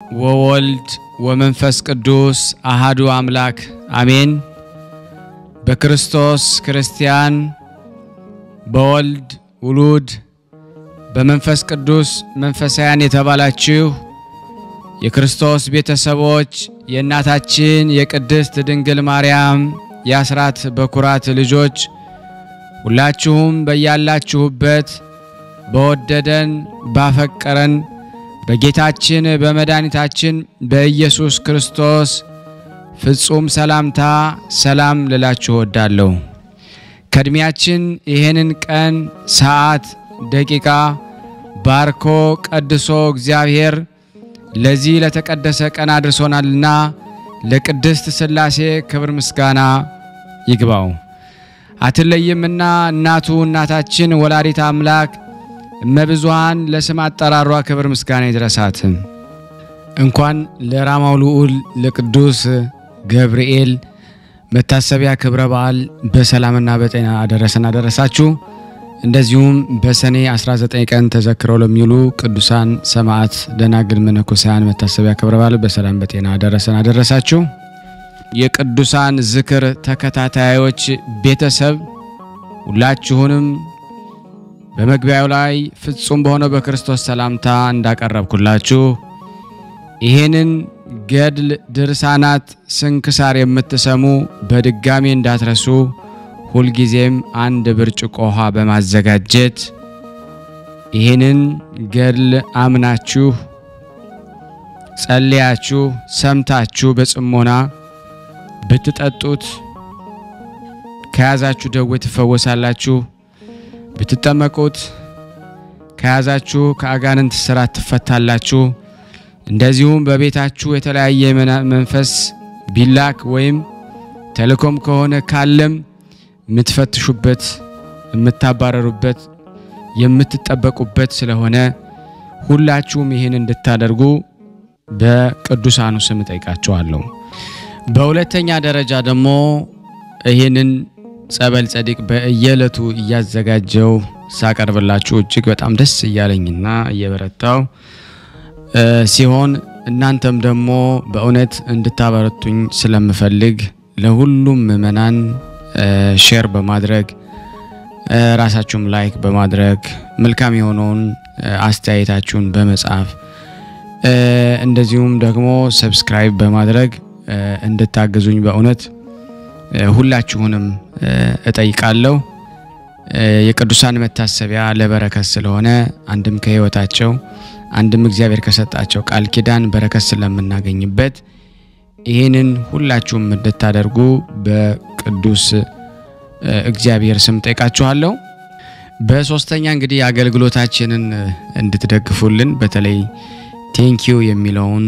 ወወልድ ወመንፈስ ቅዱስ አሃዱ አምላክ አሜን። በክርስቶስ ክርስቲያን፣ በወልድ ውሉድ፣ በመንፈስ ቅዱስ መንፈሳውያን የተባላችሁ የክርስቶስ ቤተሰቦች የእናታችን የቅድስት ድንግል ማርያም የአስራት በኩራት ልጆች ሁላችሁም በያላችሁበት በወደደን ባፈቀረን በጌታችን በመድኃኒታችን በኢየሱስ ክርስቶስ ፍጹም ሰላምታ ሰላም ልላችሁ እወዳለሁ። ከእድሜያችን ይህንን ቀን፣ ሰዓት፣ ደቂቃ ባርኮ ቀድሶ እግዚአብሔር ለዚህ ለተቀደሰ ቀን አድርሶናልና ለቅድስት ሥላሴ ክብር ምስጋና ይግባው። አትለይምና እናቱ እናታችን ወላዲት አምላክ እመብዙሃን ለስም አጠራሯ ክብር ምስጋና ይድረሳት። እንኳን ለራማው ልዑል ለቅዱስ ገብርኤል መታሰቢያ ክብረ በዓል በሰላምና በጤና አደረሰን አደረሳችሁ። እንደዚሁም በሰኔ 19 ቀን ተዘክረው ለሚውሉ ቅዱሳን ሰማዕት፣ ደናግል፣ መነኮሳያን መታሰቢያ ክብረ በዓል በሰላም በጤና አደረሰን አደረሳችሁ። የቅዱሳን ዝክር ተከታታዮች ቤተሰብ ሁላችሁንም በመግቢያው ላይ ፍጹም በሆነው በክርስቶስ ሰላምታ እንዳቀረብኩላችሁ ይህንን ገድል ድርሳናት ስንክሳር የምትሰሙ በድጋሚ እንዳትረሱ ሁልጊዜም አንድ ብርጭቆ ውሃ በማዘጋጀት ይህንን ገድል አምናችሁ ጸልያችሁ ሰምታችሁ በጽሞና ብትጠጡት ከያዛችሁ ደዌ ትፈወሳላችሁ። ብትጠመቁት ከያዛችሁ ከአጋንንት ስራት ትፈታላችሁ። እንደዚሁም በቤታችሁ የተለያየ መንፈስ ቢላክ ወይም ተልእኮም ከሆነ ካለም የምትፈትሹበት፣ የምታባረሩበት፣ የምትጠበቁበት ስለሆነ ሁላችሁም ይህን እንድታደርጉ በቅዱሳኑ ስም ጠይቃችኋለሁ። በሁለተኛ ደረጃ ደግሞ ይህንን ጸበል ጸዲቅ በየዕለቱ እያዘጋጀው ሳቀርብላችሁ እጅግ በጣም ደስ እያለኝና እየበረታው ሲሆን እናንተም ደግሞ በእውነት እንድታበረቱኝ ስለምፈልግ ለሁሉም ምእመናን ሼር በማድረግ ራሳችሁም ላይክ በማድረግ መልካም የሆነውን አስተያየታችሁን በመጻፍ እንደዚሁም ደግሞ ሰብስክራይብ በማድረግ እንድታግዙኝ በእውነት ሁላችሁንም እጠይቃለሁ። የቅዱሳን መታሰቢያ ለበረከት ስለሆነ አንድም ከሕይወታቸው አንድም እግዚአብሔር ከሰጣቸው ቃል ኪዳን በረከት ስለምናገኝበት ይህንን ሁላችሁም እንድታደርጉ በቅዱስ እግዚአብሔር ስም ጠይቃችኋለሁ። በሶስተኛ እንግዲህ አገልግሎታችንን እንድትደግፉልን በተለይ ቴንኪዩ የሚለውን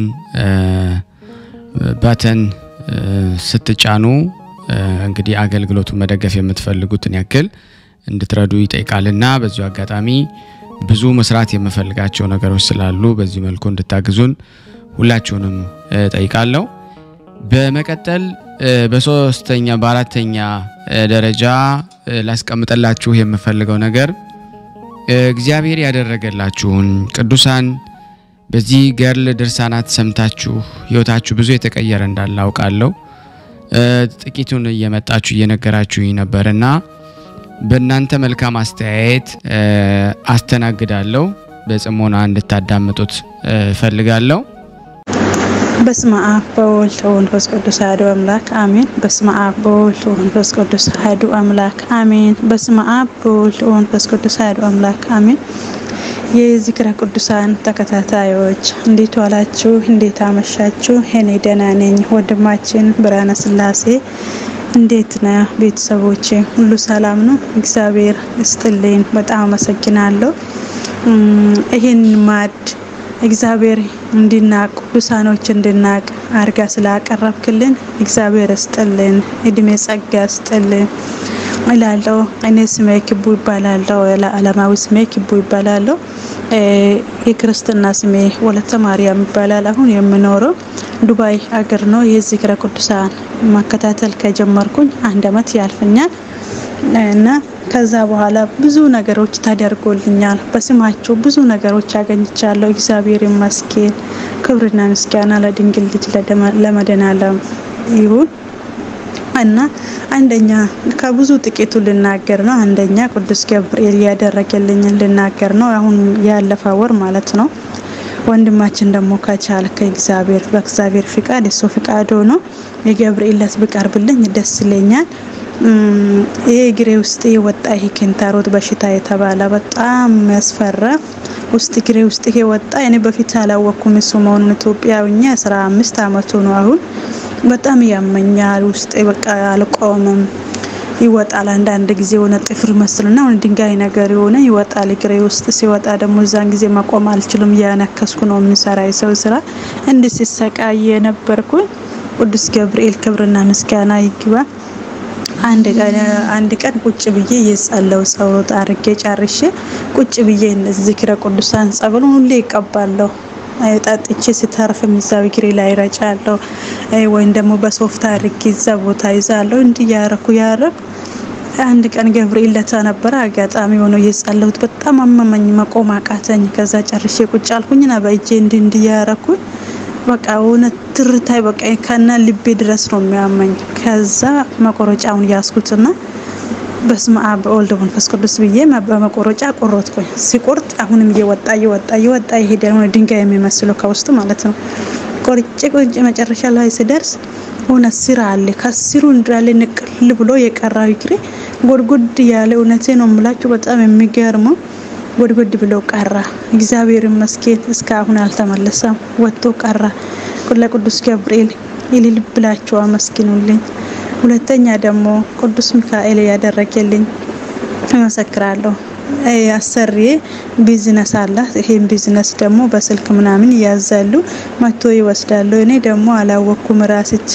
ባተን ስትጫኑ እንግዲህ አገልግሎቱን መደገፍ የምትፈልጉትን ያክል እንድትረዱ ይጠይቃልና በዚሁ አጋጣሚ ብዙ መስራት የምፈልጋቸው ነገሮች ስላሉ በዚህ መልኩ እንድታግዙን ሁላችሁንም ጠይቃለሁ። በመቀጠል በሶስተኛ በአራተኛ ደረጃ ላስቀምጠላችሁ የምፈልገው ነገር እግዚአብሔር ያደረገላችሁን ቅዱሳን በዚህ ገድል ድርሳናት ሰምታችሁ ሕይወታችሁ ብዙ የተቀየረ እንዳለ አውቃለሁ። ጥቂቱን እየመጣችሁ እየነገራችሁኝ ነበርና በእናንተ መልካም አስተያየት አስተናግዳለሁ። በጽሞና እንድታዳምጡት እፈልጋለሁ። በስመ አብ በወልድ ወመንፈስ ቅዱስ አሐዱ አምላክ አሜን። በስመ አብ በወልድ ወመንፈስ ቅዱስ አሐዱ አምላክ አሜን። በስመ አብ በወልድ ወመንፈስ ቅዱስ አሐዱ አምላክ አሜን። የዝክረ ቅዱሳን ተከታታዮች እንዴት ዋላችሁ? እንዴት አመሻችሁ? እኔ ደህና ነኝ። ወንድማችን ብርሃነ ስላሴ እንዴት ነ? ቤተሰቦቼ ሁሉ ሰላም ነው? እግዚአብሔር እስጥልኝ። በጣም አመሰግናለሁ። ይህን ማድ እግዚአብሔር እንድናቅ ቅዱሳኖች እንድናቅ አርጋ ስላቀረብክልን እግዚአብሔር እስጥልን፣ እድሜ ጸጋ እስጥልን እላለሁ። እኔ ስሜ ክቡ ይባላለሁ። ዓለማዊ ስሜ ክቡ ይባላለሁ። የክርስትና ስሜ ወለተ ማርያም ይባላል። አሁን የምኖረው ዱባይ አገር ነው። የዝክረ ቅዱሳን መከታተል ከጀመርኩኝ አንድ አመት ያልፈኛል። እና ከዛ በኋላ ብዙ ነገሮች ተደርጎልኛል። በስማቸው ብዙ ነገሮች አገኝቻለሁ። እግዚአብሔር ይመስገን። ክብርና ምስጋና ለድንግል ልጅ ለመድኃኔዓለም ይሁን እና አንደኛ ከብዙ ጥቂቱ ልናገር ነው። አንደኛ ቅዱስ ገብርኤል ያደረገልኝን ልናገር ነው። አሁን ያለፈ ወር ማለት ነው። ወንድማችን ደግሞ ከቻለ ከእግዚአብሔር በእግዚአብሔር ፍቃድ እሱ ፍቃድ ሆኖ የገብርኤል ዕለት ብቀርብልኝ ደስ ይለኛል። ይሄ እግሬ ውስጥ የወጣ ይሄ ኪንታሮት በሽታ የተባለ በጣም ያስፈራ ውስጥ እግሬ ውስጥ ይሄ ወጣ። እኔ በፊት አላወቅኩም እሱ መሆኑን ኢትዮጵያውኛ አስራ አምስት አመቱ ነው አሁን በጣም ያመኛል። ውስጤ በቃ አልቆምም፣ ይወጣል። አንዳንድ ጊዜ የሆነ ጥፍር መስልና ሆነ ድንጋይ ነገር የሆነ ይወጣል እግሬ ውስጥ። ሲወጣ ደግሞ እዛን ጊዜ መቆም አልችልም፣ እያነከስኩ ነው የምንሰራ የሰው ስራ። እንዲህ ሲሰቃይ የነበርኩኝ ቅዱስ ገብርኤል ክብርና ምስጋና ይግባ። አንድ ቀን አንድ ቀን ቁጭ ብዬ የጸለው ጸሎት አድርጌ ጨርሼ ቁጭ ብዬ እንደዚህ ዝክረ ቅዱሳን ጸበሉን ሁሌ ይቀባለሁ ጠጥቼ ስተርፍም እዛው እግሬ ላይ ረጫለሁ፣ ወይም ደግሞ በሶፍት አድርጌ እዛ ቦታ ይዛለሁ። እንዲህ ያረኩ ያረኩ አንድ ቀን ገብርኤል ለታ ነበረ አጋጣሚ ሆኖ እየጸለሁት በጣም አመመኝ፣ መቆም አቃተኝ። ከዛ ጨርሼ ቁጭ አልኩኝና በእጄ እንዲህ እንዲህ ያረኩኝ በቃ እውነት ትርታይ በቃ ከና ልቤ ድረስ ነው የሚያመኝ። ከዛ መቆረጫውን ያስኩትና በስመ አብ በወልድ መንፈስ ቅዱስ ብዬ በመቆረጫ ቆረጥኩኝ። ሲቆርጥ አሁንም እየወጣ እየወጣ እየወጣ ይሄድ ሆነ ድንጋይ የሚመስለው ከውስጥ ማለት ነው። ቆርጬ ቆርጬ መጨረሻ ላይ ስደርስ ሆነ ስር አለ ከስሩ እንዳለ ንቅል ብሎ የቀራው እግሬ ጎድጎድ ያለ እውነቴ ነው የምላችሁ በጣም የሚገርመው ጎድጎድ ብሎ ቀራ። እግዚአብሔር ይመስገን እስካሁን አልተመለሰም፣ ወጥቶ ቀራ። ለቅዱስ ገብርኤል እልል ብላችሁ አመስግኑልኝ። ሁለተኛ ደግሞ ቅዱስ ሚካኤል ያደረገልኝ እመሰክራለሁ። አሰሪዬ ቢዝነስ አላት። ይሄን ቢዝነስ ደግሞ በስልክ ምናምን ያዛሉ መቶ ይወስዳሉ። እኔ ደግሞ አላወቅኩም ራስቼ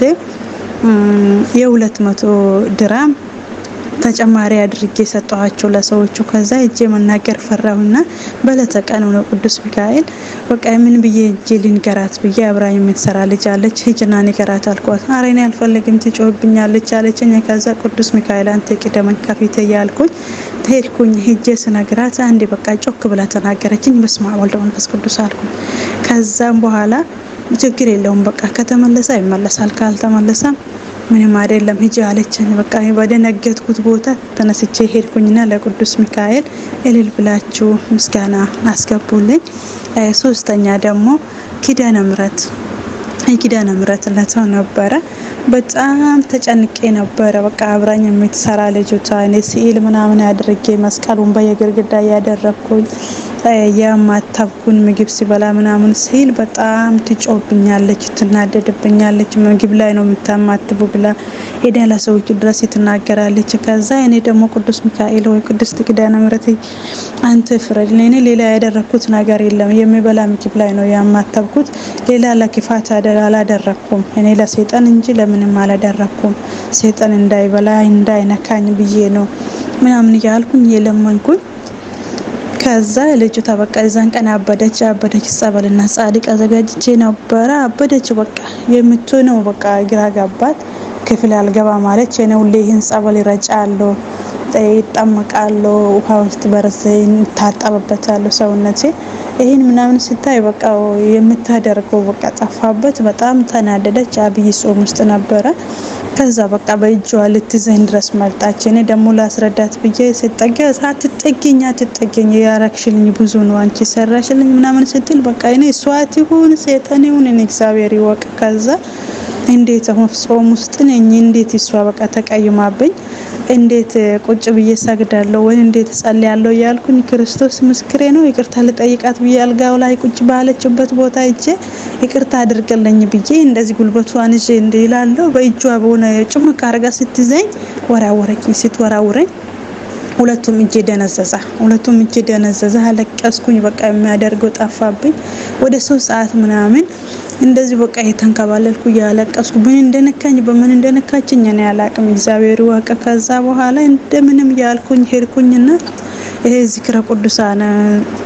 የሁለት መቶ ድራም ተጨማሪ አድርጌ ሰጠኋቸው ለሰዎቹ። ከዛ እጄ መናገር ፈራሁና በለተቀን ነው ቅዱስ ሚካኤል በቃ ምን ብዬ እጄ ልንገራት ብዬ አብራኝ የምትሰራ ልጅ አለች። ሂጅና ንገራት አልኳት። ኧረ እኔ አልፈልግም ትጮህብኛለች አለችኝ። ከዛ ቅዱስ ሚካኤል አንተ ቅደመኝ ከፊት እያልኩኝ ሄድኩኝ። ሂጄ ስነግራት አንዴ በቃ ጮክ ብላ ተናገረችኝ። በስመ አብ ወልድ መንፈስ ቅዱስ አልኩኝ። ከዛም በኋላ ችግር የለውም በቃ ከተመለሰ ይመለሳል፣ ካልተመለሰም ምንም አይደለም ሂጂ አለችን። በቃ በደነገጥኩት ቦታ ተነስቼ ሄድኩኝና ለቅዱስ ሚካኤል እልል ብላችሁ ምስጋና አስገቡልኝ። ሶስተኛ ደግሞ ኪዳነ ምሕረት የኪዳነ ምሕረት ለተው ነበረ። በጣም ተጨንቄ ነበረ። በቃ አብራኝ የምትሰራ ልጅቷ እኔ ስዕል ምናምን አድርጌ መስቀሉን በየግርግዳ እያደረግኩኝ የማታብኩን ምግብ ሲበላ ምናምን ሲል በጣም ትጮብኛለች፣ ትናደድብኛለች። ምግብ ላይ ነው የምታማትቡ ብላ ሄዳ ለሰዎቹ ድረስ ትናገራለች። ከዛ እኔ ደግሞ ቅዱስ ሚካኤል ወይ ቅድስት ኪዳነ ምሕረት አንተ ፍረድ፣ እኔ ሌላ ያደረግኩት ነገር የለም። የሚበላ ምግብ ላይ ነው ያማተብኩት። ሌላ ለክፋት አላደረግኩም። እኔ ለሴጣን እንጂ ለምንም አላደረግኩም። ሴጣን እንዳይበላ እንዳይነካኝ ብዬ ነው ምናምን እያልኩኝ የለመንኩኝ ከዛ ልጅቷ በቃ እዛን ቀን አበደች አበደች። ጸበልና ጻድቅ አዘጋጅቼ ነበረ አበደች። በቃ የምትሆነው በቃ ግራ ገባት። ክፍል አልገባ ማለች። እኔ ሁሌ ይህን ጸበል ይረጫለሁ፣ ይጠመቃለሁ፣ ውሃ ውስጥ በረዘ ይታጠብበታለሁ ሰውነቴ ይህን ምናምን ስታይ በቃ የምታደርገው በቃ ጠፋበት። በጣም ተናደደች። አብይ ጾም ውስጥ ነበረ። ከዛ በቃ በእጇ ልትዘኝ ድረስ መጣች። እኔ ደግሞ ላስረዳት ብዬ ስጠጋ አትጠጊኝ፣ አትጠጊኝ ያረግሽልኝ ብዙ ነው አንቺ ሰራሽልኝ ምናምን ስትል በቃ እኔ እሷት ይሁን ሴጠን ይሁን እኔ እግዚአብሔር ይወቅ። ከዛ እንዴት ጾም ውስጥ ነኝ እንዴት እሷ በቃ ተቀይማብኝ እንዴት ቁጭ ብዬ ሰግዳለሁ ወይ እንዴት ጸልያለሁ እያልኩኝ ክርስቶስ ምስክሬ ነው። ይቅርታ ልጠይቃት ብዬ አልጋው ላይ ቁጭ ባለችበት ቦታ እጄ ይቅርታ አድርግልኝ ብዬ እንደዚህ ጉልበቷን ይዤ እንዲላለሁ በእጇ በሆነ ጭምቅ አርጋ ስትዘኝ ወራወረችኝ። ስትወራውረኝ ሁለቱም እጄ ደነዘዛ። ሁለቱም እጄ ደነዘዛ። አለቀስኩኝ። በቃ የሚያደርገው ጠፋብኝ። ወደ ሶስት ሰዓት ምናምን እንደዚህ በቃ የተንከባለልኩ እያለቀስኩ ምን እንደነካኝ በምን እንደነካችኝ እኔ አላቅም፣ እግዚአብሔር ይወቅ። ከዛ በኋላ እንደምንም ያልኩኝ ሄድኩኝና ይሄ ዝክረ ቅዱሳን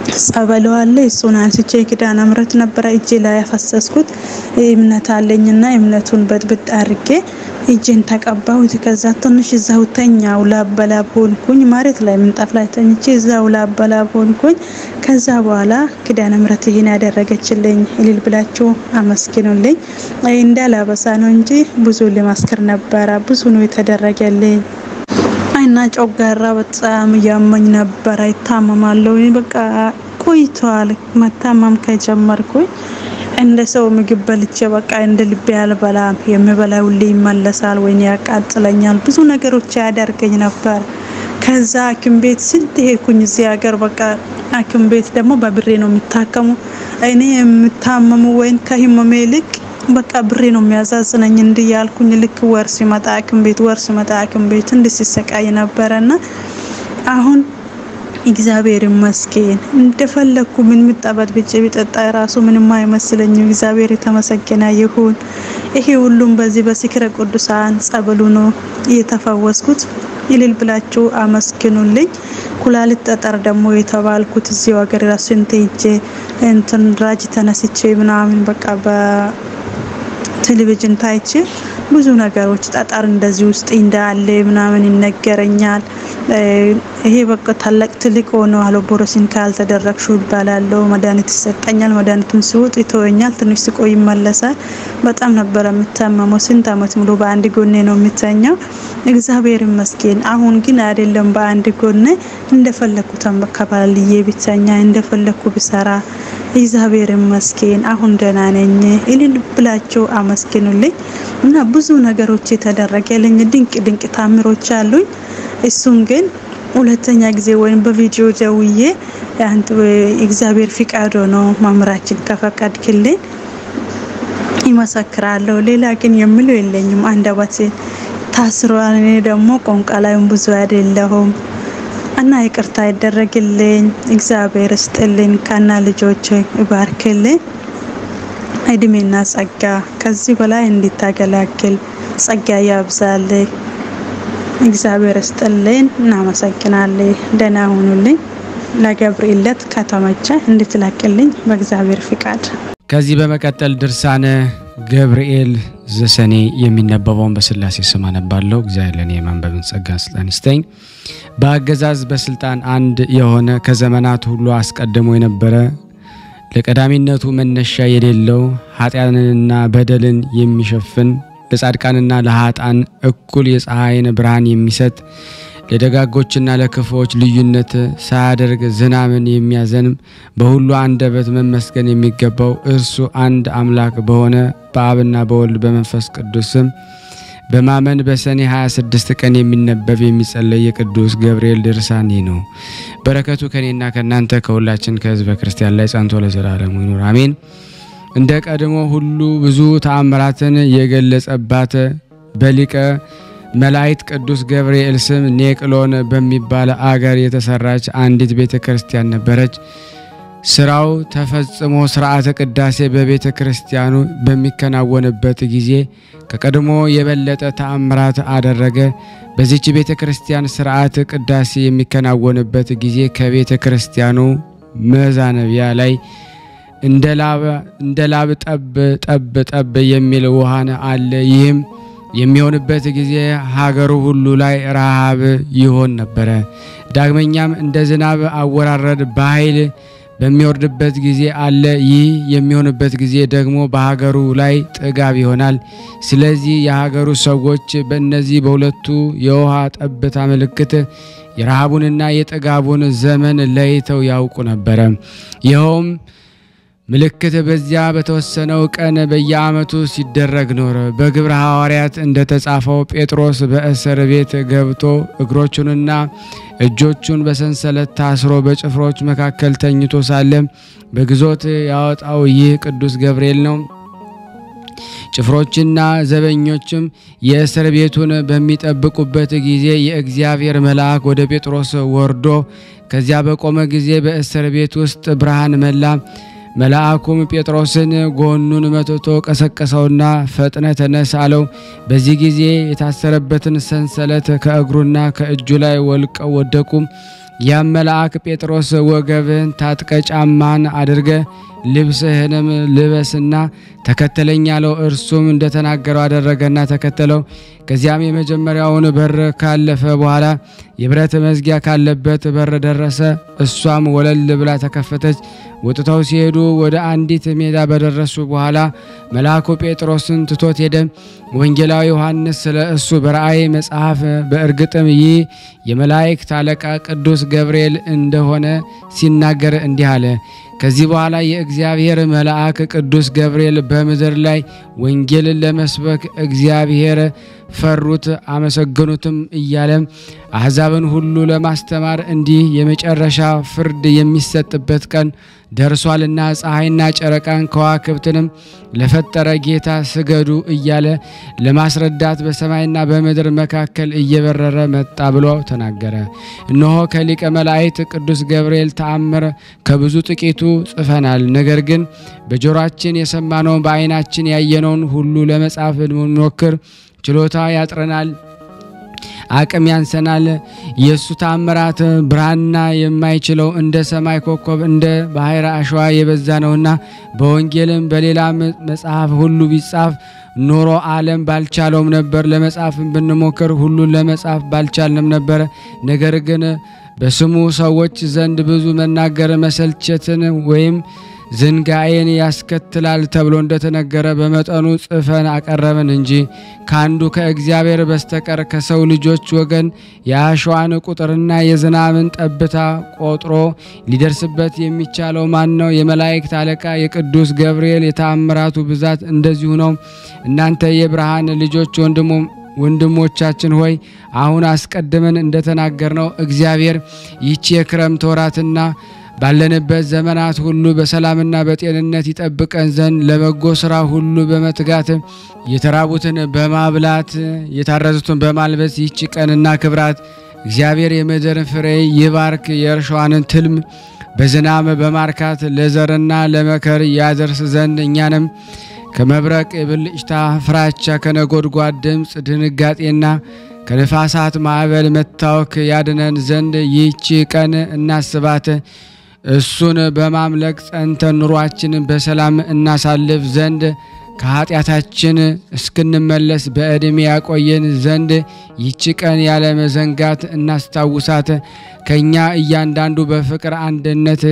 ጸበሉ አለ። እሱን አንስቼ ኪዳነ ምሕረት ነበረ እጄ ላይ ያፈሰስኩት እምነት አለኝና እምነቱን በጥብጥ አድርጌ እጄን ተቀባሁት። ከዛ ትንሽ እዛው ተኛው ላበላብ ሆንኩኝ። መሬት ላይ ምንጣፍ ላይ ተኝቼ እዛው ላበላብ ሆንኩኝ። ከዛ በኋላ ኪዳነ ምሕረት ይህን ያደረገችልኝ እልል ብላችሁ አመስግኑልኝ። እንዳላበሳ ነው እንጂ ብዙ ልመስክር ነበረ። ብዙ ነው የተደረገልኝ። እና ጮጋራ በጣም እያመኝ ነበረ። ይታመማለሁ። በቃ ቆይቷል መታመም ከጀመርኩኝ እንደ ሰው ምግብ በልቼ በቃ እንደ ልቤ አልበላም። የምበላ ሁሌ ይመለሳል ወይ ያቃጥለኛል። ብዙ ነገሮች ያደርገኝ ነበር። ከዛ ሐኪም ቤት ስንት ሄድኩኝ እዚህ ሀገር። በቃ ሐኪም ቤት ደግሞ በብሬ ነው የሚታከሙ። እኔ የምታመሙ ወይም ከህመሜ ይልቅ በቃ ብሬ ነው የሚያዛዝነኝ። እንዲህ ያልኩኝ ልክ ወር ሲመጣ ሐኪም ቤት ወር ሲመጣ ሐኪም ቤት እንዲህ ሲሰቃይ ነበረና አሁን እግዚአብሔር ይመስገን እንደፈለግኩ ምን ምጣበት ብጭ ቢጠጣ ራሱ ምንም አይመስለኝም። እግዚአብሔር የተመሰገነ ይሁን። ይሄ ሁሉም በዚህ በዝክረ ቅዱሳን ጸበሉ ነው እየተፈወስኩት። ይልል ብላችሁ አመስግኑልኝ። ኩላሊት ጠጠር ደግሞ የተባልኩት እዚሁ ሀገር ራሱ እንትን ሄጄ እንትን ራጅ ተነስቼ ምናምን በቃ በቴሌቪዥን ታይቼ ብዙ ነገሮች ጠጠር እንደዚህ ውስጥ እንዳለ ምናምን ይነገረኛል። ይሄ በቃ ታላቅ ትልቅ ሆኖ አሎቦሮሲን ካልተደረግሹ ይባላለው። መድኃኒት ይሰጠኛል። መድኃኒቱን ሲውጥ ይተወኛል። ትንሽ ሲቆይ ይመለሳል። በጣም ነበረ የምታመመው። ስንት አመት ሙሉ በአንድ ጎኔ ነው የምተኛው። እግዚአብሔር ይመስገን። አሁን ግን አይደለም በአንድ ጎኔ እንደፈለኩ ተንበከባልዬ ብተኛ እንደፈለኩ ብሰራ እግዚአብሔር ይመስገን። አሁን ደህና ነኝ። እልል ብላችሁ አመስግኑልኝ እና ብዙ ነገሮች የተደረገልኝ ድንቅ ድንቅ ታምሮች አሉኝ። እሱን ግን ሁለተኛ ጊዜ ወይም በቪዲዮ ደውዬ አንተ እግዚአብሔር ፍቃድ ነው መምህራችን ከፈቀድክልኝ ይመሰክራለሁ። ሌላ ግን የምለው የለኝም። አንደበቴ ታስሯል። እኔ ደግሞ ቋንቋ ላይም ብዙ አይደለሁም እና ይቅርታ ይደረግልኝ። እግዚአብሔር ስጥልኝ። ከና ልጆች ይባርክልኝ። እድሜና ጸጋ ከዚህ በላይ እንዲታገላግል ጸጋ ያብዛልኝ። እግዚአብሔር ስጥልኝ። እናመሰግናለን። ደህና ሁኑልኝ። ለገብርኤል ዕለት ከተመቸ እንድትላክልኝ በእግዚአብሔር ፍቃድ። ከዚህ በመቀጠል ድርሳነ ገብርኤል ዘሰኔ የሚነበበውን በስላሴ ስም አነባለሁ። እግዚአብሔር ለእኔ የማንበብን ጸጋ ስልጣን ይስጠኝ። በአገዛዝ በስልጣን አንድ የሆነ ከዘመናት ሁሉ አስቀድሞ የነበረ ለቀዳሚነቱ መነሻ የሌለው ኃጢአንንና በደልን የሚሸፍን ለጻድቃንና ለኃጣን እኩል የፀሐይን ብርሃን የሚሰጥ ለደጋጎችና ለክፉዎች ልዩነት ሳያደርግ ዝናምን የሚያዘንም በሁሉ አንደበት መመስገን የሚገባው እርሱ አንድ አምላክ በሆነ በአብና በወልድ በመንፈስ ቅዱስ ስም በማመን በሰኔ 26 ቀን የሚነበብ የሚጸለይ የቅዱስ ገብርኤል ድርሳን ይህ ነው። በረከቱ ከኔና ከእናንተ ከሁላችን ከሕዝበ ክርስቲያን ላይ ጸንቶ ለዘላለሙ ይኑር አሜን። እንደ ቀድሞ ሁሉ ብዙ ተአምራትን የገለጸባት በሊቀ መላእክት ቅዱስ ገብርኤል ስም ኔቅሎን በሚባል አገር የተሰራች አንዲት ቤተ ክርስቲያን ነበረች። ስራው ተፈጽሞ ስርዓተ ቅዳሴ በቤተ ክርስቲያኑ በሚከናወንበት ጊዜ ከቀድሞ የበለጠ ተአምራት አደረገ። በዚች ቤተ ክርስቲያን ስርዓት ቅዳሴ የሚከናወንበት ጊዜ ከቤተ ክርስቲያኑ መዛነቢያ ላይ እንደ ላብ ጠብ ጠብ ጠብ የሚል ውሃን አለ። ይህም የሚሆንበት ጊዜ ሀገሩ ሁሉ ላይ ረሃብ ይሆን ነበረ። ዳግመኛም እንደ ዝናብ አወራረድ በኃይል በሚወርድበት ጊዜ አለ። ይህ የሚሆንበት ጊዜ ደግሞ በሀገሩ ላይ ጥጋብ ይሆናል። ስለዚህ የሀገሩ ሰዎች በእነዚህ በሁለቱ የውሃ ጠብታ ምልክት የረሃቡንና የጥጋቡን ዘመን ለይተው ያውቁ ነበረ። ይኸውም ምልክት በዚያ በተወሰነው ቀን በየዓመቱ ሲደረግ ኖረ። በግብረ ሐዋርያት እንደተጻፈው ጴጥሮስ በእስር ቤት ገብቶ እግሮቹንና እጆቹን በሰንሰለት ታስሮ በጭፍሮች መካከል ተኝቶ ሳለ በግዞት ያወጣው ይህ ቅዱስ ገብርኤል ነው። ጭፍሮችና ዘበኞችም የእስር ቤቱን በሚጠብቁበት ጊዜ የእግዚአብሔር መልአክ ወደ ጴጥሮስ ወርዶ ከዚያ በቆመ ጊዜ በእስር ቤት ውስጥ ብርሃን መላ። መልአኩም ጴጥሮስን ጎኑን መትቶ ቀሰቀሰውና ፈጥነ ተነስ አለው። በዚህ ጊዜ የታሰረበትን ሰንሰለት ከእግሩና ከእጁ ላይ ወልቀው ወደቁ። ያም መልአክ ጴጥሮስ ወገብህን ታጥቀ ጫማን አድርገ ልብስህንም ልበስና ተከተለኝ አለው። እርሱም እንደተናገረው አደረገና ተከተለው። ከዚያም የመጀመሪያውን በር ካለፈ በኋላ የብረት መዝጊያ ካለበት በር ደረሰ። እሷም ወለል ብላ ተከፈተች። ወጥተው ሲሄዱ ወደ አንዲት ሜዳ በደረሱ በኋላ መልአኩ ጴጥሮስን ትቶት ሄደ። ወንጌላዊ ዮሐንስ ስለ እሱ በራእይ መጽሐፍ በእርግጥም ይህ የመላእክት አለቃ ቅዱስ ገብርኤል እንደሆነ ሲናገር እንዲህ አለ። ከዚህ በኋላ የእግዚአብሔር መልአክ ቅዱስ ገብርኤል በምድር ላይ ወንጌልን ለመስበክ እግዚአብሔር ፈሩት አመሰገኑትም እያለ አሕዛብን ሁሉ ለማስተማር እንዲህ የመጨረሻ ፍርድ የሚሰጥበት ቀን ደርሷልና ፀሐይና ጨረቃን ከዋክብትንም ለፈጠረ ጌታ ስገዱ እያለ ለማስረዳት በሰማይና በምድር መካከል እየበረረ መጣ ብሎ ተናገረ። እነሆ ከሊቀ መላእክት ቅዱስ ገብርኤል ተአምር ከብዙ ጥቂቱ ጽፈናል። ነገር ግን በጆሮአችን የሰማነውን በዓይናችን ያየነውን ሁሉ ለመጻፍ ብንሞክር ችሎታ ያጥረናል፣ አቅም ያንሰናል። የእሱ ታምራት ብርሃንና የማይችለው እንደ ሰማይ ኮከብ እንደ ባሕረ አሸዋ የበዛ ነውና በወንጌልም በሌላ መጽሐፍ ሁሉ ቢጻፍ ኖሮ ዓለም ባልቻለውም ነበር። ለመጻፍም ብንሞክር ሁሉን ለመጻፍ ባልቻልንም ነበር። ነገር ግን በስሙ ሰዎች ዘንድ ብዙ መናገር መሰልቸትን ወይም ዝንጋኤን ያስከትላል ተብሎ እንደተነገረ በመጠኑ ጽፈን አቀረብን እንጂ ከአንዱ ከእግዚአብሔር በስተቀር ከሰው ልጆች ወገን የአሸዋን ቁጥርና የዝናብን ጠብታ ቆጥሮ ሊደርስበት የሚቻለው ማን ነው? የመላእክት አለቃ የቅዱስ ገብርኤል የተአምራቱ ብዛት እንደዚሁ ነው። እናንተ የብርሃን ልጆች ወንድሞ ወንድሞቻችን ሆይ አሁን አስቀድመን እንደተናገርነው እግዚአብሔር ይህች የክረምት ወራትና ባለንበት ዘመናት ሁሉ በሰላምና በጤንነት ይጠብቀን ዘንድ ለበጎ ስራ ሁሉ በመትጋት የተራቡትን በማብላት የታረዙትን በማልበስ ይህች ቀንና ክብራት እግዚአብሔር የምድርን ፍሬ ይባርክ፣ የእርሻዋንን ትልም በዝናብ በማርካት ለዘርና ለመከር ያደርስ ዘንድ እኛንም ከመብረቅ የብልጭታ ፍራቻ፣ ከነጎድጓድ ድምፅ ድንጋጤና ከነፋሳት ማዕበል መታወክ ያድነን ዘንድ ይህች ቀን እናስባት። እሱን በማምለክ ጸንተን ኑሯችንን በሰላም እናሳልፍ ዘንድ ከኃጢአታችን እስክንመለስ በዕድሜ ያቆየን ዘንድ ይህች ቀን ያለ መዘንጋት እናስታውሳት። ከእኛ እያንዳንዱ በፍቅር አንድነት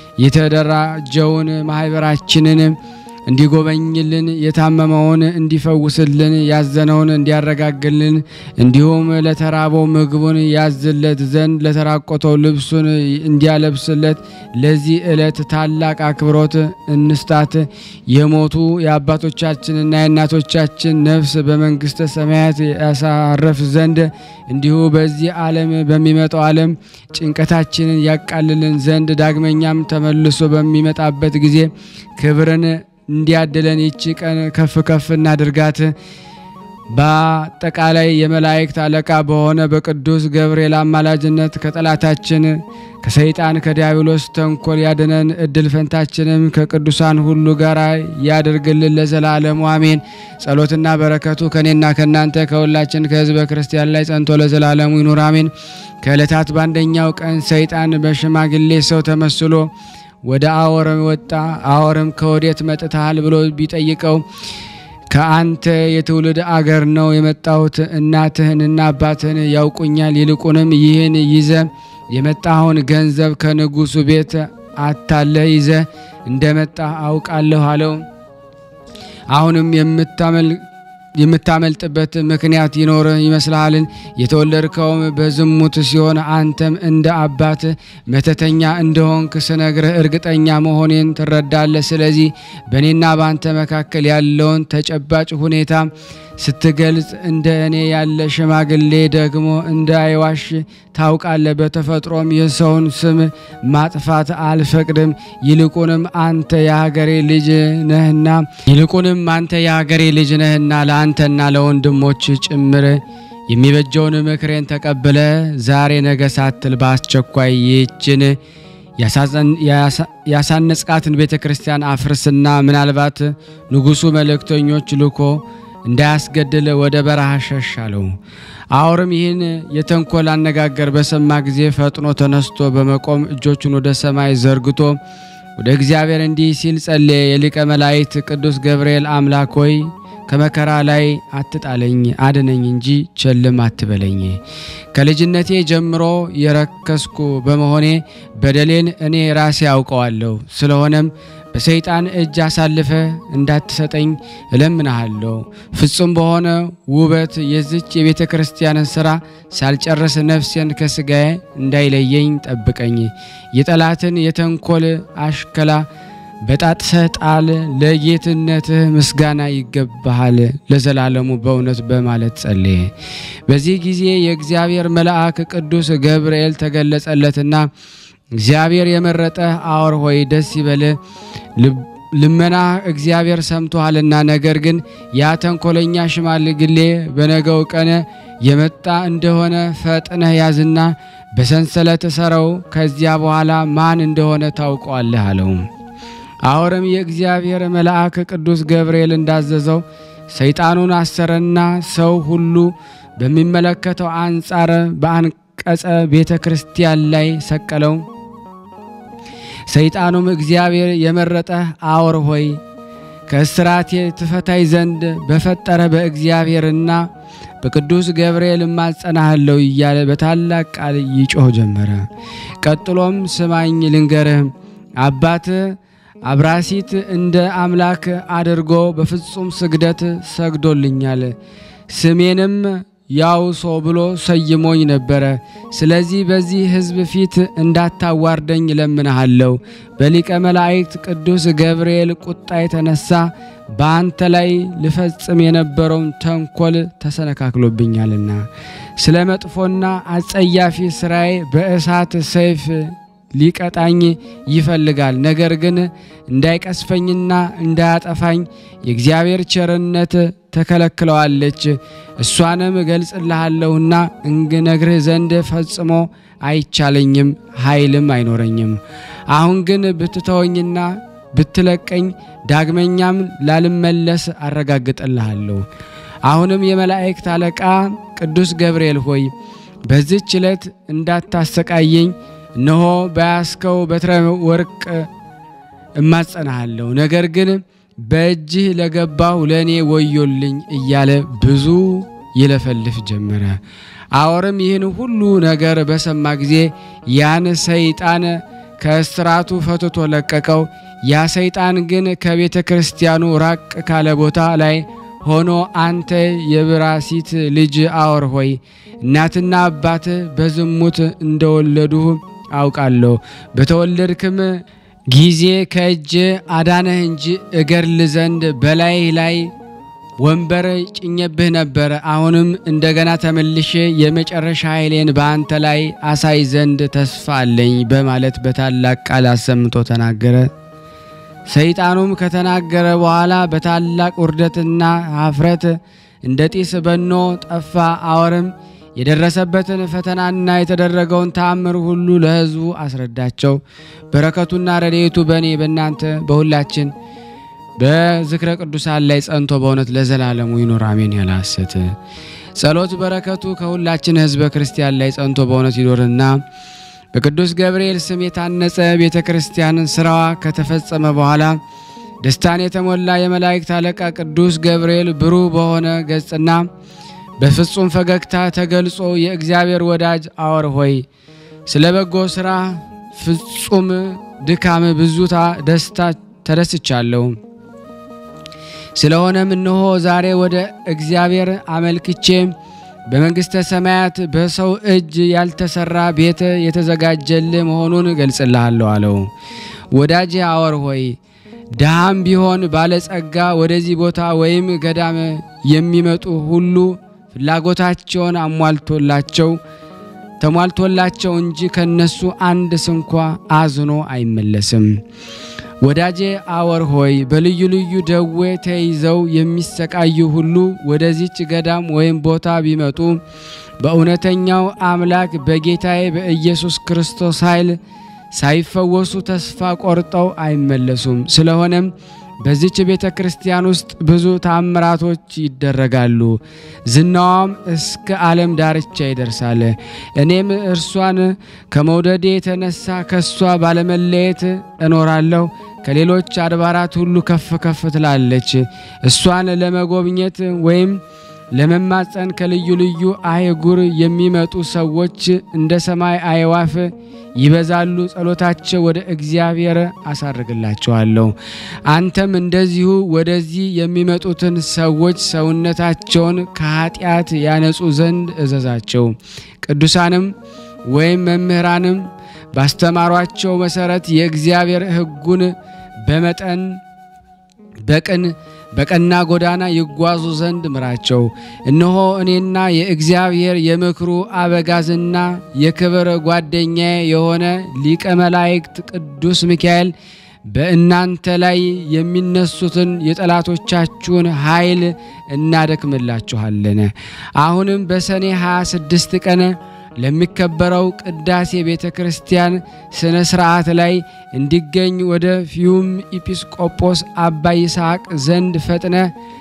የተደራጀውን ማህበራችንን እንዲጎበኝልን የታመመውን እንዲፈውስልን ያዘነውን እንዲያረጋግልን እንዲሁም ለተራበው ምግቡን ያዝለት ዘንድ ለተራቆተው ልብሱን እንዲያለብስለት ለዚህ ዕለት ታላቅ አክብሮት እንስጣት። የሞቱ የአባቶቻችንና የእናቶቻችን ነፍስ በመንግሥተ ሰማያት ያሳረፍ ዘንድ እንዲሁ በዚህ ዓለም በሚመጣው ዓለም ጭንቀታችንን ያቃልልን ዘንድ ዳግመኛም ተመልሶ በሚመጣበት ጊዜ ክብርን እንዲያድለን ይቺ ቀን ከፍ ከፍ እናድርጋት። በአጠቃላይ የመላእክት አለቃ በሆነ በቅዱስ ገብርኤል አማላጅነት ከጠላታችን ከሰይጣን ከዲያብሎስ ተንኮል ያድነን። እድል ፈንታችንም ከቅዱሳን ሁሉ ጋር ያደርግልን ለዘላለሙ አሜን። ጸሎትና በረከቱ ከኔና ከእናንተ ከሁላችን ከሕዝበ ክርስቲያን ላይ ጸንቶ ለዘላለሙ ይኑር አሜን። ከዕለታት በአንደኛው ቀን ሰይጣን በሽማግሌ ሰው ተመስሎ ወደ አወርም ወጣ። አወርም ከወዴት መጥተሃል ብሎ ቢጠይቀው ከአንተ የትውልድ አገር ነው የመጣሁት፣ እናትህንና አባትህን ያውቁኛል። ይልቁንም ይህን ይዘ የመጣኸውን ገንዘብ ከንጉሱ ቤት አታለ ይዘ እንደመጣ አውቃለሁ አለው። አሁንም የምታመል የምታመልጥበት ምክንያት ይኖር ይመስልሃልን? የተወለድከውም በዝሙት ሲሆን አንተም እንደ አባት መተተኛ እንደሆንክ ስነግርህ እርግጠኛ መሆኔን ትረዳለህ። ስለዚህ በእኔና በአንተ መካከል ያለውን ተጨባጭ ሁኔታ ስትገልጽ እንደ እኔ ያለ ሽማግሌ ደግሞ እንዳይዋሽ ታውቃለህ። በተፈጥሮም የሰውን ስም ማጥፋት አልፈቅድም። ይልቁንም አንተ የሀገሬ ልጅ ነህና ይልቁንም አንተ የሀገሬ ልጅ ነህና ለአንተና ለወንድሞች ጭምር የሚበጀውን ምክሬን ተቀብለ ዛሬ ነገ ሳትል በአስቸኳይ ይህችን ያሳነጽቃትን ቤተ ክርስቲያን አፍርስና ምናልባት ንጉሱ መልእክተኞች ልኮ እንዳያስገድል ወደ በረሃ ሸሽ አለው። አውርም ይህን የተንኮል አነጋገር በሰማ ጊዜ ፈጥኖ ተነስቶ በመቆም እጆቹን ወደ ሰማይ ዘርግቶ ወደ እግዚአብሔር እንዲህ ሲል ጸለየ። የሊቀ መላእክት ቅዱስ ገብርኤል አምላክ ሆይ ከመከራ ላይ አትጣለኝ፣ አድነኝ እንጂ ቸልም አትበለኝ። ከልጅነቴ ጀምሮ የረከስኩ በመሆኔ በደሌን እኔ ራሴ አውቀዋለሁ። ስለሆነም በሰይጣን እጅ አሳልፈ እንዳትሰጠኝ እለምንሃለሁ። ፍጹም በሆነ ውበት የዝች የቤተ ክርስቲያንን ሥራ ሳልጨርስ ነፍሴን ከሥጋዬ እንዳይለየኝ ጠብቀኝ። የጠላትን የተንኮል አሽከላ በጣጥሰህ ጣል። ለጌትነትህ ምስጋና ይገባሃል ለዘላለሙ በእውነት በማለት ጸለየ። በዚህ ጊዜ የእግዚአብሔር መልአክ ቅዱስ ገብርኤል ተገለጸለትና እግዚአብሔር የመረጠህ አውር ሆይ ደስ ይበልህ፣ ልመና እግዚአብሔር ሰምቶሃልና። ነገር ግን ያ ተንኮለኛ ሽማግሌ በነገው ቀን የመጣ እንደሆነ ፈጥነህ ያዝና በሰንሰለት እሰረው፣ ከዚያ በኋላ ማን እንደሆነ ታውቀዋለህ አለው። አሁንም የእግዚአብሔር መልአክ ቅዱስ ገብርኤል እንዳዘዘው ሰይጣኑን አሰረና ሰው ሁሉ በሚመለከተው አንጻር በአንቀጸ ቤተ ክርስቲያን ላይ ሰቀለው። ሰይጣኑም እግዚአብሔር የመረጠህ አውር ሆይ ከእስራቴ ትፈታይ ዘንድ በፈጠረ በእግዚአብሔርና በቅዱስ ገብርኤል እማጸናሃለሁ እያለ በታላቅ ቃል ይጮህ ጀመረ። ቀጥሎም ስማኝ ልንገርህ አባት አብራሲት እንደ አምላክ አድርጎ በፍጹም ስግደት ሰግዶልኛል። ስሜንም ያውሶ ብሎ ሰይሞኝ ነበረ። ስለዚህ በዚህ ሕዝብ ፊት እንዳታዋርደኝ እለምንሃለሁ። በሊቀ መላእክት ቅዱስ ገብርኤል ቁጣ የተነሳ በአንተ ላይ ልፈጽም የነበረውን ተንኮል ተሰነካክሎብኛልና ስለ መጥፎና አጸያፊ ስራዬ በእሳት ሰይፍ ሊቀጣኝ ይፈልጋል። ነገር ግን እንዳይቀስፈኝና እንዳያጠፋኝ የእግዚአብሔር ቸርነት ተከለክለዋለች። እሷንም እገልጽልሃለሁና እንግነግርህ ዘንድ ፈጽሞ አይቻለኝም፣ ኃይልም አይኖረኝም። አሁን ግን ብትተወኝና ብትለቀኝ ዳግመኛም ላልመለስ አረጋግጥልሃለሁ። አሁንም የመላእክት አለቃ ቅዱስ ገብርኤል ሆይ በዚች ዕለት እንዳታሰቃየኝ እነሆ በያዝከው በትረ ወርቅ እማጸናሃለሁ። ነገር ግን በእጅህ ለገባሁ ለእኔ ወዮልኝ እያለ ብዙ ይለፈልፍ ጀመረ። አወርም ይህን ሁሉ ነገር በሰማ ጊዜ ያን ሰይጣን ከእስራቱ ፈትቶ ለቀቀው። ያ ሰይጣን ግን ከቤተ ክርስቲያኑ ራቅ ካለ ቦታ ላይ ሆኖ አንተ የብራሲት ልጅ አወር ሆይ እናትና አባት በዝሙት እንደወለዱህ አውቃለሁ። በተወለድክም ጊዜ ከእጅ አዳነህ እንጂ እገድል ዘንድ በላይ ላይ ወንበር ጭኜብህ ነበር። አሁንም እንደገና ተመልሼ የመጨረሻ ኃይሌን በአንተ ላይ አሳይ ዘንድ ተስፋ አለኝ በማለት በታላቅ ቃል አሰምቶ ተናገረ። ሰይጣኑም ከተናገረ በኋላ በታላቅ ውርደትና ኀፍረት እንደ ጢስ በኖ ጠፋ። አወርም የደረሰበትን ፈተናና የተደረገውን ተአምር ሁሉ ለሕዝቡ አስረዳቸው። በረከቱና ረድኤቱ በእኔ በእናንተ በሁላችን በዝክረ ቅዱሳን ላይ ጸንቶ በእውነት ለዘላለሙ ይኑር አሜን። ያለ ሐሰት ጸሎት በረከቱ ከሁላችን ሕዝበ ክርስቲያን ላይ ጸንቶ በእውነት ይኖርና በቅዱስ ገብርኤል ስም የታነጸ ቤተ ክርስቲያንን ስራዋ ከተፈጸመ በኋላ ደስታን የተሞላ የመላእክት አለቃ ቅዱስ ገብርኤል ብሩህ በሆነ ገጽና በፍጹም ፈገግታ ተገልጾ የእግዚአብሔር ወዳጅ አወር ሆይ ስለ በጎ ሥራ ፍጹም ድካም ብዙታ ደስታ ተደስቻለሁ። ስለሆነም እነሆ ዛሬ ወደ እግዚአብሔር አመልክቼ በመንግሥተ ሰማያት በሰው እጅ ያልተሰራ ቤት የተዘጋጀልህ መሆኑን እገልጽልሃለሁ አለው። ወዳጄ አወር ሆይ ድሃም ቢሆን ባለጸጋ ወደዚህ ቦታ ወይም ገዳም የሚመጡ ሁሉ ፍላጎታቸውን አሟልቶላቸው ተሟልቶላቸው እንጂ ከነሱ አንድ ስንኳ አዝኖ አይመለስም። ወዳጄ አወር ሆይ በልዩ ልዩ ደዌ ተይዘው የሚሰቃዩ ሁሉ ወደዚች ገዳም ወይም ቦታ ቢመጡ በእውነተኛው አምላክ በጌታዬ በኢየሱስ ክርስቶስ ኃይል ሳይፈወሱ ተስፋ ቆርጠው አይመለሱም። ስለሆነም በዚች ቤተ ክርስቲያን ውስጥ ብዙ ታምራቶች ይደረጋሉ። ዝናዋም እስከ ዓለም ዳርቻ ይደርሳል። እኔም እርሷን ከመውደዴ የተነሳ ከእሷ ባለመለየት እኖራለሁ። ከሌሎች አድባራት ሁሉ ከፍ ከፍ ትላለች። እሷን ለመጎብኘት ወይም ለመማፀን ከልዩ ልዩ አህጉር የሚመጡ ሰዎች እንደ ሰማይ አዕዋፍ ይበዛሉ። ጸሎታቸው ወደ እግዚአብሔር አሳርግላቸዋለሁ። አንተም እንደዚሁ ወደዚህ የሚመጡትን ሰዎች ሰውነታቸውን ከኃጢአት ያነጹ ዘንድ እዘዛቸው። ቅዱሳንም ወይም መምህራንም ባስተማሯቸው መሰረት የእግዚአብሔር ሕጉን በመጠን በቅን በቀና ጎዳና ይጓዙ ዘንድ ምራቸው። እነሆ እኔና የእግዚአብሔር የምክሩ አበጋዝና የክብር ጓደኛዬ የሆነ ሊቀ መላእክት ቅዱስ ሚካኤል በእናንተ ላይ የሚነሱትን የጠላቶቻችሁን ኃይል እናደክምላችኋለን። አሁንም በሰኔ 26 ቀን ለሚከበረው ቅዳሴ ቤተ ክርስቲያን ስነ ስርዓት ላይ እንዲገኝ ወደ ፊዩም ኢጲስቆጶስ አባ ይስሐቅ ዘንድ ፈጥነ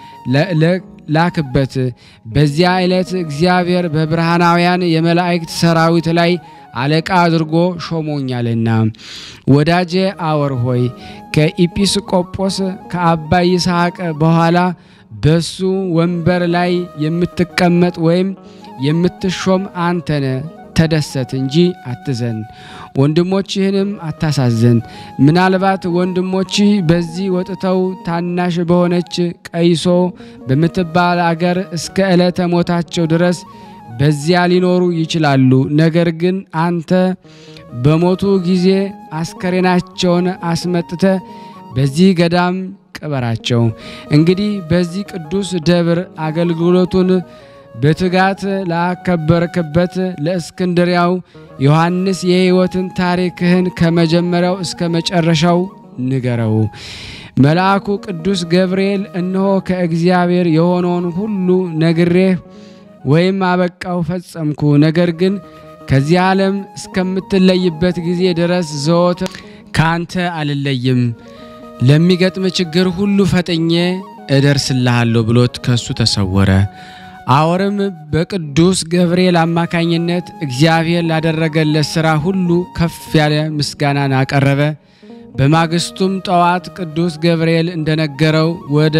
ላክበት። በዚያ ዕለት እግዚአብሔር በብርሃናውያን የመላእክት ሰራዊት ላይ አለቃ አድርጎ ሾሞኛልና። ወዳጄ አወር ሆይ ከኢጲስቆጶስ ከአባ ይስሐቅ በኋላ በሱ ወንበር ላይ የምትቀመጥ ወይም የምትሾም አንተነ ተደሰት እንጂ አትዘን፣ ወንድሞችህንም አታሳዝን። ምናልባት ወንድሞችህ በዚህ ወጥተው ታናሽ በሆነች ቀይሶ በምትባል አገር እስከ ዕለተ ሞታቸው ድረስ በዚያ ሊኖሩ ይችላሉ። ነገር ግን አንተ በሞቱ ጊዜ አስከሬናቸውን አስመጥተ በዚህ ገዳም ቅበራቸው። እንግዲህ በዚህ ቅዱስ ደብር አገልግሎቱን በትጋት ላከበርክበት ለእስክንድሪያው ዮሐንስ የሕይወትን ታሪክህን ከመጀመሪያው እስከ መጨረሻው ንገረው። መልአኩ ቅዱስ ገብርኤል እነሆ ከእግዚአብሔር የሆነውን ሁሉ ነግሬህ ወይም አበቃው ፈጸምኩ። ነገር ግን ከዚህ ዓለም እስከምትለይበት ጊዜ ድረስ ዘወትር ከአንተ አልለይም፣ ለሚገጥም ችግር ሁሉ ፈጥኜ እደርስልሃለሁ ብሎት ከሱ ተሰወረ። አወርም በቅዱስ ገብርኤል አማካኝነት እግዚአብሔር ላደረገለት ሥራ ሁሉ ከፍ ያለ ምስጋናን አቀረበ። በማግስቱም ጠዋት ቅዱስ ገብርኤል እንደነገረው ወደ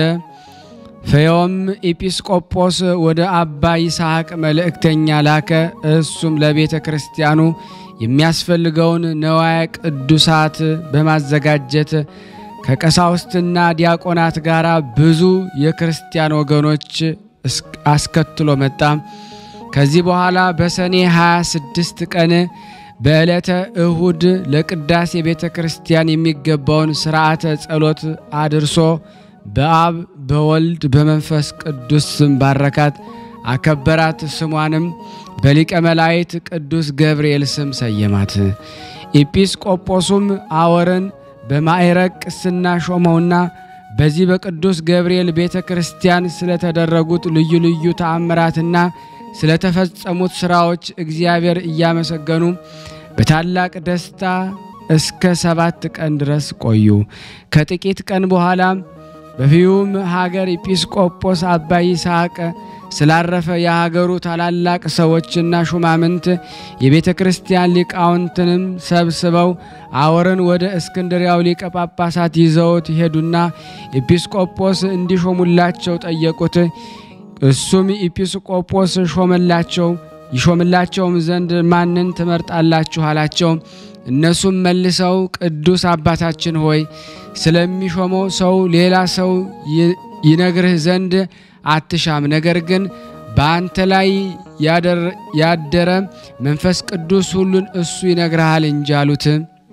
ፈዮም ኤጲስቆጶስ ወደ አባ ይስሐቅ መልእክተኛ ላከ። እሱም ለቤተ ክርስቲያኑ የሚያስፈልገውን ነዋየ ቅዱሳት በማዘጋጀት ከቀሳውስትና ዲያቆናት ጋር ብዙ የክርስቲያን ወገኖች አስከትሎ መጣ። ከዚህ በኋላ በሰኔ 26 ቀን በዕለተ እሁድ ለቅዳሴ ቤተ ክርስቲያን የሚገባውን ሥርዓተ ጸሎት አድርሶ በአብ በወልድ በመንፈስ ቅዱስ ስም ባረካት፣ አከበራት። ስሟንም በሊቀ መላእክት ቅዱስ ገብርኤል ስም ሰየማት። ኤጲስቆጶሱም አወርን በማዕረግ ቅስና ሾመውና በዚህ በቅዱስ ገብርኤል ቤተ ክርስቲያን ስለተደረጉት ልዩ ልዩ ተአምራትና ስለተፈጸሙት ሥራዎች እግዚአብሔር እያመሰገኑ በታላቅ ደስታ እስከ ሰባት ቀን ድረስ ቆዩ። ከጥቂት ቀን በኋላ በፊዩም ሀገር ኤጲስቆጶስ አባ ይስሐቅ ስላረፈ የሀገሩ ታላላቅ ሰዎችና ሹማምንት የቤተ ክርስቲያን ሊቃውንትንም ሰብስበው አወርን ወደ እስክንድሪያው ሊቀ ጳጳሳት ይዘውት ሄዱና ኤጲስቆጶስ እንዲሾሙላቸው ጠየቁት። እሱም ኤጲስቆጶስ ሾመላቸው። ይሾምላቸውም ዘንድ ማንን ትመርጣላችሁ አላቸው። እነሱም መልሰው ቅዱስ አባታችን ሆይ ስለሚሾመው ሰው ሌላ ሰው ይነግርህ ዘንድ አትሻም፣ ነገር ግን በአንተ ላይ ያደረ መንፈስ ቅዱስ ሁሉን እሱ ይነግርሃል እንጂ አሉት።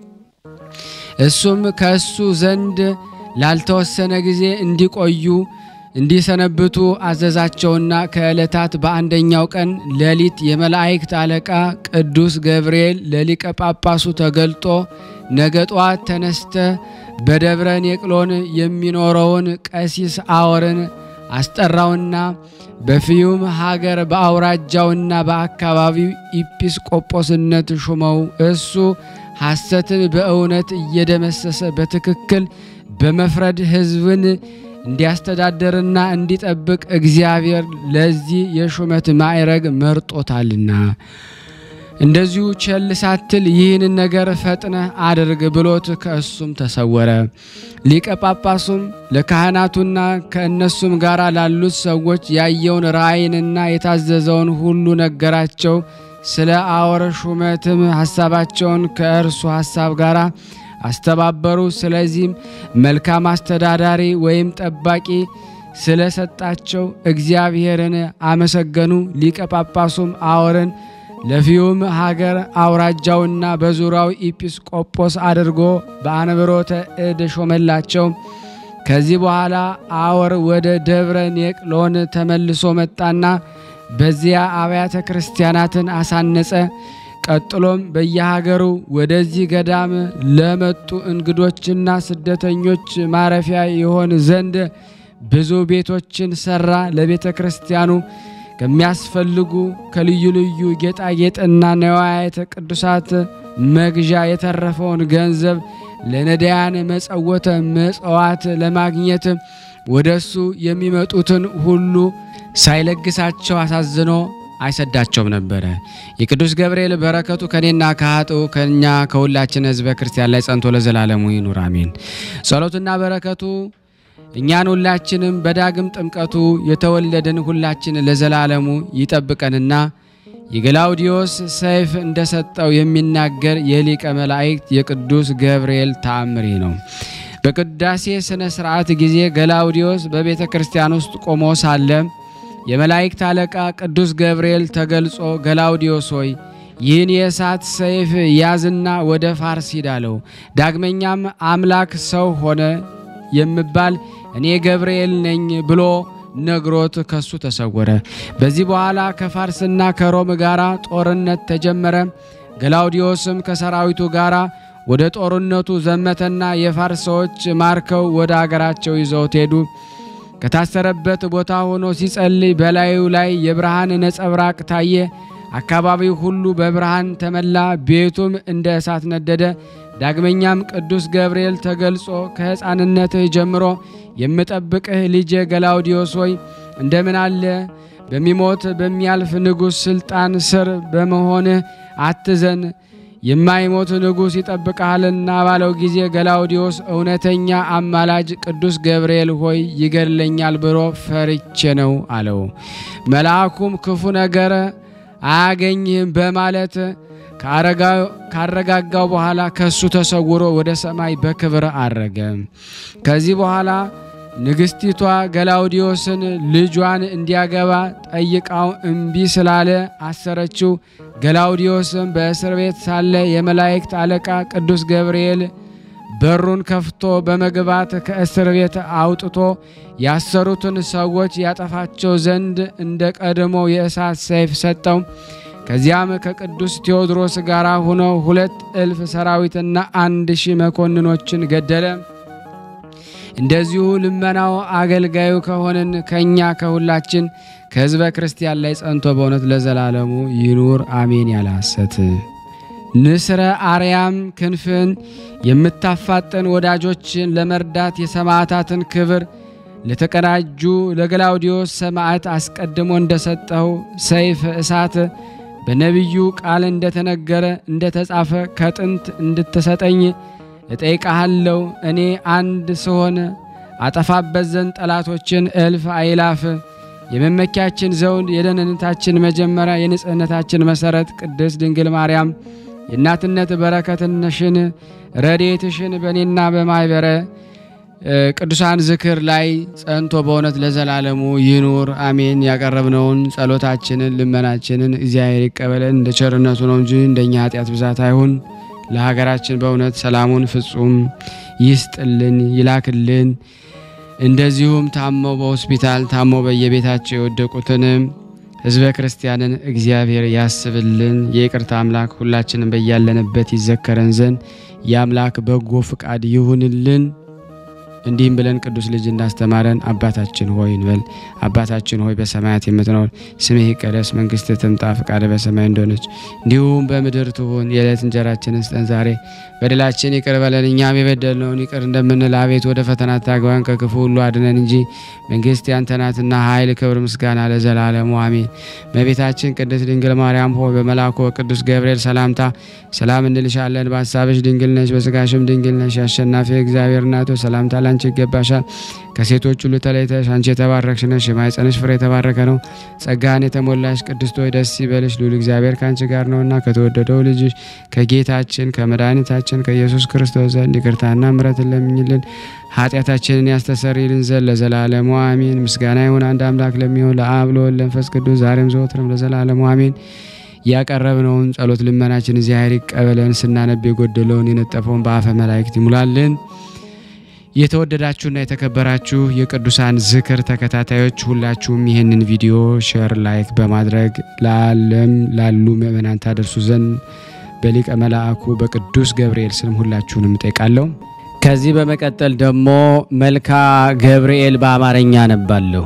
እሱም ከእሱ ዘንድ ላልተወሰነ ጊዜ እንዲቆዩ እንዲሰነብቱ አዘዛቸውና ከዕለታት በአንደኛው ቀን ሌሊት የመላእክት አለቃ ቅዱስ ገብርኤል ለሊቀ ጳጳሱ ተገልጦ ነገ ጠዋት ተነስተ በደብረ ኔቅሎን የሚኖረውን ቀሲስ አወርን አስጠራውና በፊዩም ሀገር በአውራጃውና በአካባቢው ኢጲስቆጶስነት ሹመው። እሱ ሐሰትን በእውነት እየደመሰሰ በትክክል በመፍረድ ሕዝብን እንዲያስተዳድርና እንዲጠብቅ እግዚአብሔር ለዚህ የሹመት ማዕረግ መርጦታልና እንደዚሁ ቸል ሳትል ይህንን ነገር ፈጥነህ አድርግ ብሎት ከእሱም ተሰወረ። ሊቀ ጳጳሱም ለካህናቱና ከእነሱም ጋር ላሉት ሰዎች ያየውን ራእይንና የታዘዘውን ሁሉ ነገራቸው። ስለ አወር ሹመትም ሐሳባቸውን ከእርሱ ሐሳብ ጋር አስተባበሩ። ስለዚህም መልካም አስተዳዳሪ ወይም ጠባቂ ስለሰጣቸው እግዚአብሔርን አመሰገኑ። ሊቀ ጳጳሱም አወርን ለፊዩም ሀገር አውራጃውና በዙሪያው ኢጲስቆጶስ አድርጎ በአንብሮተ እድ ሾመላቸው። ከዚህ በኋላ አወር ወደ ደብረ ኔቅሎን ተመልሶ መጣና በዚያ አብያተ ክርስቲያናትን አሳነጸ። ቀጥሎም በየሀገሩ ወደዚህ ገዳም ለመጡ እንግዶችና ስደተኞች ማረፊያ ይሆን ዘንድ ብዙ ቤቶችን ሰራ። ለቤተ ክርስቲያኑ ከሚያስፈልጉ ከልዩ ልዩ ጌጣጌጥና ነዋያተ ቅዱሳት መግዣ የተረፈውን ገንዘብ ለነዳያን መጸወተ መጽዋት ለማግኘት ወደ እሱ የሚመጡትን ሁሉ ሳይለግሳቸው አሳዝኖ አይሰዳቸውም ነበረ። የቅዱስ ገብርኤል በረከቱ ከኔና ከኃጥኡ ከኛ ከሁላችን ሕዝበ ክርስቲያን ላይ ጸንቶ ለዘላለሙ ይኑር አሜን። ጸሎትና በረከቱ እኛን ሁላችንም በዳግም ጥምቀቱ የተወለድን ሁላችን ለዘላለሙ ይጠብቀንና የገላውዲዮስ ሰይፍ እንደሰጠው የሚናገር የሊቀ መላእክት የቅዱስ ገብርኤል ተአምሪ ነው። በቅዳሴ ሥነ ሥርዓት ጊዜ ገላውዲዮስ በቤተ ክርስቲያን ውስጥ ቆሞ ሳለ የመላእክት አለቃ ቅዱስ ገብርኤል ተገልጾ ገላውዲዮስ ሆይ ይህን የእሳት ሰይፍ ያዝና ወደ ፋርስ ሂድ አለው። ዳግመኛም አምላክ ሰው ሆነ የምባል እኔ ገብርኤል ነኝ ብሎ ነግሮት ከሱ ተሰወረ። በዚህ በኋላ ከፋርስና ከሮም ጋር ጦርነት ተጀመረ። ገላውዲዮስም ከሰራዊቱ ጋር ወደ ጦርነቱ ዘመተና የፋርስ ሰዎች ማርከው ወደ አገራቸው ይዘውት ሄዱ። ከታሰረበት ቦታ ሆኖ ሲጸልይ በላዩ ላይ የብርሃን ነጸብራቅ ታየ። አካባቢው ሁሉ በብርሃን ተመላ፣ ቤቱም እንደ እሳት ነደደ። ዳግመኛም ቅዱስ ገብርኤል ተገልጾ ከሕፃንነትህ ጀምሮ የምጠብቅህ ልጄ ገላውዲዮስ ሆይ እንደምን አለ በሚሞት በሚያልፍ ንጉሥ ሥልጣን ስር በመሆንህ አትዘን፣ የማይሞት ንጉሥ ይጠብቅሃልና ባለው ጊዜ ገላውዲዮስ እውነተኛ አማላጅ ቅዱስ ገብርኤል ሆይ ይገድለኛል ብሎ ፈርቼ ነው አለው። መልአኩም ክፉ ነገር አያገኝህም በማለት ካረጋጋው በኋላ ከሱ ተሰውሮ ወደ ሰማይ በክብር አረገ። ከዚህ በኋላ ንግሥቲቷ ገላውዲዮስን ልጇን እንዲያገባ ጠይቃው እምቢ ስላለ አሰረችው። ገላውዲዮስም በእስር ቤት ሳለ የመላእክት አለቃ ቅዱስ ገብርኤል በሩን ከፍቶ በመግባት ከእስር ቤት አውጥቶ ያሰሩትን ሰዎች ያጠፋቸው ዘንድ እንደ ቀድሞ የእሳት ሰይፍ ሰጠው። ከዚያም ከቅዱስ ቴዎድሮስ ጋር ሆኖ ሁለት እልፍ ሰራዊትና አንድ ሺህ መኮንኖችን ገደለ። እንደዚሁ ልመናው አገልጋዩ ከሆንን ከእኛ ከሁላችን ከሕዝበ ክርስቲያን ላይ ጸንቶ በእውነት ለዘላለሙ ይኑር አሜን። ያለ ሐሰት ንስረ አርያም ክንፍን የምታፋጥን ወዳጆችን ለመርዳት የሰማዕታትን ክብር ለተቀዳጁ ለገላውዲዮስ ሰማዕት አስቀድሞ እንደሰጠው ሰይፍ እሳት በነቢዩ ቃል እንደተነገረ እንደተጻፈ ከጥንት እንድትሰጠኝ እጠይቃሃለሁ። እኔ አንድ ስሆን አጠፋበት ዘንድ ጠላቶችን እልፍ አይላፍ የመመኪያችን ዘውድ የደህንነታችን መጀመሪያ የንጽህነታችን መሰረት ቅድስት ድንግል ማርያም የእናትነት በረከትነሽን ረድኤትሽን በእኔና በማይበረ ቅዱሳን ዝክር ላይ ጸንቶ በእውነት ለዘላለሙ ይኑር አሜን። ያቀረብነውን ጸሎታችንን ልመናችንን እግዚአብሔር ይቀበለን እንደ ቸርነቱ ነው እንጂ እንደኛ ኃጢአት ብዛት አይሁን። ለሀገራችን በእውነት ሰላሙን ፍጹም ይስጥልን ይላክልን። እንደዚሁም ታመው በሆስፒታል ታመው በየቤታቸው የወደቁትን ሕዝበ ክርስቲያንን እግዚአብሔር ያስብልን። የይቅርታ አምላክ ሁላችንም በያለንበት ይዘከረን ዘንድ የአምላክ በጎ ፍቃድ ይሁንልን። እንዲህም ብለን ቅዱስ ልጅ እንዳስተማረን አባታችን ሆይ እንበል። አባታችን ሆይ በሰማያት የምትኖር ስምህ ይቀደስ፣ መንግስትህ ትምጣ፣ ፈቃድህ በሰማይ እንደሆነች እንዲሁም በምድር ትሁን። የዕለት እንጀራችንን ስጠን ዛሬ፣ በደላችን ይቅር በለን እኛም የበደልነውን ይቅር እንደምንል፣ አቤት ወደ ፈተና አታግባን ከክፉ ሁሉ አድነን እንጂ መንግስት ያንተ ናትና ኃይል፣ ክብር፣ ምስጋና ለዘላለሙ አሜን። እመቤታችን ቅድስት ድንግል ማርያም ሆይ በመልአኩ በቅዱስ ገብርኤል ሰላምታ ሰላም እንልሻለን። በሀሳብሽ ድንግል ነሽ፣ በስጋሽም ድንግል ነሽ። አሸናፊ እግዚአብሔር እናቶ ሰላምታ ላንቺ ይገባሻል። ከሴቶች ሁሉ ተለይተሽ አንቺ የተባረክሽ ነሽ፣ የማኅፀንሽ ፍሬ የተባረከ ነው። ጸጋን የተሞላሽ ቅድስት ሆይ ደስ ይበልሽ፣ ልዑል እግዚአብሔር ከአንቺ ጋር ነውና ከተወደደው ልጅሽ ከጌታችን ከመድኃኒታችን ከኢየሱስ ክርስቶስ ዘንድ ይቅርታና ምሕረትን ለምኝልን ኃጢአታችንን ያስተሰርይልን ዘንድ ለዘላለሙ አሜን። ምስጋና ይሁን አንድ አምላክ ለሚሆን ለአብ ለወልድ ለመንፈስ ቅዱስ ዛሬም ዘወትርም ለዘላለሙ አሜን። ያቀረብነውን ጸሎት ልመናችን እግዚአብሔር ይቀበለን። ስናነብ የጎደለውን የነጠፈውን በአፈ መላእክት ይሙላልን። የተወደዳችሁና የተከበራችሁ የቅዱሳን ዝክር ተከታታዮች ሁላችሁም ይህንን ቪዲዮ ሼር፣ ላይክ በማድረግ ለዓለም ላሉ ምእመናን ታደርሱ ዘንድ በሊቀ መልአኩ በቅዱስ ገብርኤል ስም ሁላችሁንም እጠይቃለሁ። ከዚህ በመቀጠል ደግሞ መልካ ገብርኤል በአማርኛ አነባለሁ።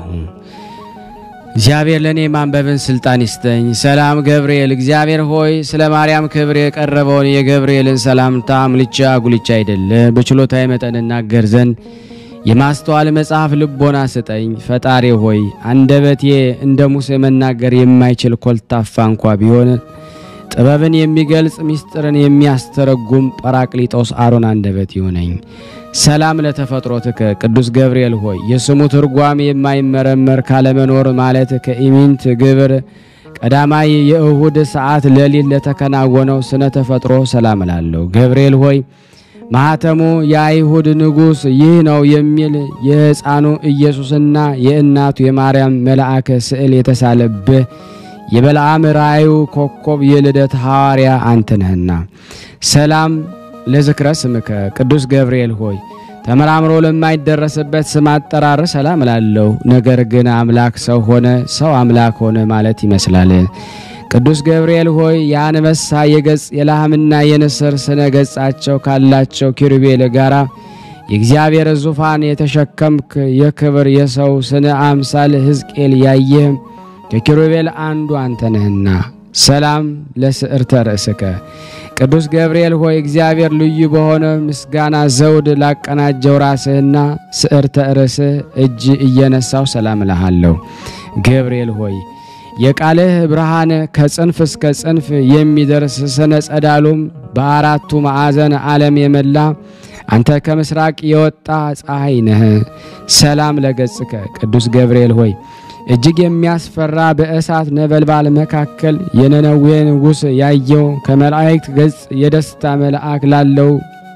እግዚአብሔር ለእኔ ማንበብን ስልጣን ይስጠኝ። ሰላም ገብርኤል፣ እግዚአብሔር ሆይ ስለ ማርያም ክብር የቀረበውን የገብርኤልን ሰላምታ አምልቻ ጉልቻ አይደለ በችሎታዊ መጠን እናገር ዘንድ የማስተዋል መጽሐፍ ልቦና ስጠኝ። ፈጣሪ ሆይ አንደበቴ እንደ ሙሴ መናገር የማይችል ኮልታፋ እንኳ ቢሆን ጥበብን የሚገልጽ ምስጢርን የሚያስተረጉም ጰራቅሊጦስ አሮን አንደበት ይሆነኝ። ሰላም ለተፈጥሮትከ ቅዱስ ገብርኤል ሆይ የስሙ ትርጓም የማይመረመር ካለመኖር ማለት ከኢሚንት ግብር ቀዳማይ የእሁድ ሰዓት ሌሊት ለተከናወነው ስነ ተፈጥሮ ሰላም እላለሁ። ገብርኤል ሆይ ማኅተሙ የአይሁድ ንጉሥ ይህ ነው የሚል የሕፃኑ ኢየሱስና የእናቱ የማርያም መልአከ ስዕል የተሳለብህ የበለዓም ራእዩ ኮከብ የልደት ሐዋርያ አንተ ነህና ሰላም ለዝክረ ስምከ ቅዱስ ገብርኤል ሆይ ተመራምሮ ለማይደረስበት ስም አጠራር ሰላም እላለሁ። ነገር ግን አምላክ ሰው ሆነ፣ ሰው አምላክ ሆነ ማለት ይመስላል። ቅዱስ ገብርኤል ሆይ የአንበሳ የገጽ የላህምና የንስር ስነ ገጻቸው ካላቸው ኪሩቤል ጋራ የእግዚአብሔር ዙፋን የተሸከምክ የክብር የሰው ስነ አምሳል ሕዝቅኤል ያየህም ከኪሩቤል አንዱ አንተ ነህና ሰላም ለስዕርተ ርእስከ ቅዱስ ገብርኤል ሆይ እግዚአብሔር ልዩ በሆነ ምስጋና ዘውድ ላቀናጀው ራስህና ስዕርተ ርእስህ እጅ እየነሳው ሰላም እልሃለሁ። ገብርኤል ሆይ የቃልህ ብርሃን ከጽንፍ እስከ ጽንፍ የሚደርስ ስነ ጸዳሉም በአራቱ ማዕዘን ዓለም የመላ አንተ ከምስራቅ የወጣ ፀሐይ ነህ። ሰላም ለገጽከ ቅዱስ ገብርኤል ሆይ እጅግ የሚያስፈራ በእሳት ነበልባል መካከል የነነዌ ንጉሥ ያየው ከመላእክት ገጽ የደስታ መልአክ ላለው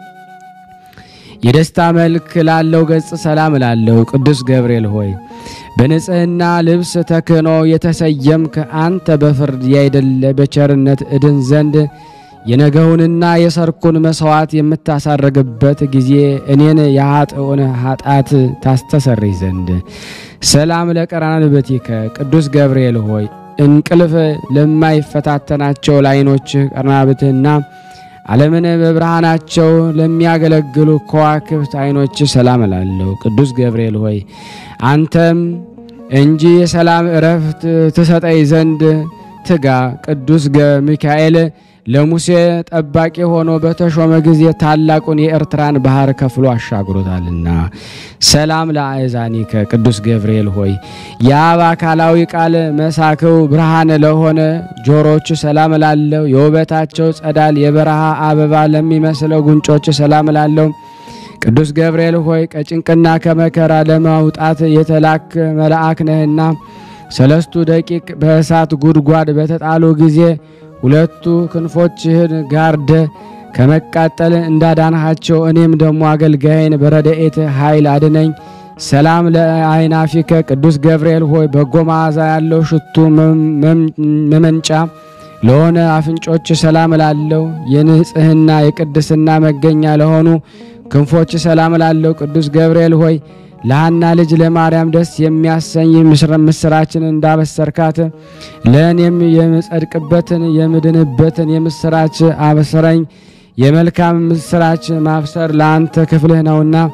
የደስታ መልክ ላለው ገጽ ሰላም ላለው ቅዱስ ገብርኤል ሆይ በንጽሕና ልብስ ተክህኖ የተሰየምክ አንተ በፍርድ ያይደለ በቸርነት እድን ዘንድ የነገውንና የሰርኩን መሥዋዕት የምታሳረግበት ጊዜ እኔን የኃጥኡን ኃጢአት ታስተሰርይ ዘንድ ሰላም ለቀራንብቲከ ቅዱስ ገብርኤል ሆይ እንቅልፍ ለማይፈታተናቸው ለዓይኖችህ ቀርናብትህና ዓለምን በብርሃናቸው ለሚያገለግሉ ከዋክብት ዓይኖች ሰላም እላለሁ። ቅዱስ ገብርኤል ሆይ አንተም እንጂ የሰላም እረፍት ትሰጠኝ ዘንድ ትጋ። ቅዱስ ሚካኤል ለሙሴ ጠባቂ ሆኖ በተሾመ ጊዜ ታላቁን የኤርትራን ባህር ከፍሎ አሻግሮታልና። ሰላም ለአእዛኒከ ቅዱስ ገብርኤል ሆይ የአብ አካላዊ ቃል መሳክው ብርሃን ለሆነ ጆሮች ሰላም ላለው የውበታቸው ጸዳል የበረሃ አበባ ለሚመስለው ጉንጮች ሰላም ላለው ቅዱስ ገብርኤል ሆይ ከጭንቅና ከመከራ ለማውጣት የተላክ መልአክ ነህና ሰለስቱ ደቂቅ በእሳት ጉድጓድ በተጣሉ ጊዜ ሁለቱ ክንፎችህን ጋርደ ከመቃጠል እንዳዳንሃቸው እኔም ደግሞ አገልጋይን በረድኤት ኃይል አድነኝ። ሰላም ለአይናፊከ ቅዱስ ገብርኤል ሆይ በጎ መዓዛ ያለው ሽቱ መመንጫ ለሆነ አፍንጮች ሰላም ላለው የንጽህና የቅድስና መገኛ ለሆኑ ክንፎች ሰላም ላለው ቅዱስ ገብርኤል ሆይ ለሐና ልጅ ለማርያም ደስ የሚያሰኝ ምስራችን እንዳበሰርካት ለእኔም የምጸድቅበትን የምድንበትን የምስራች አበሰረኝ። የመልካም ምስራች ማብሰር ለአንተ ክፍልህ ነውና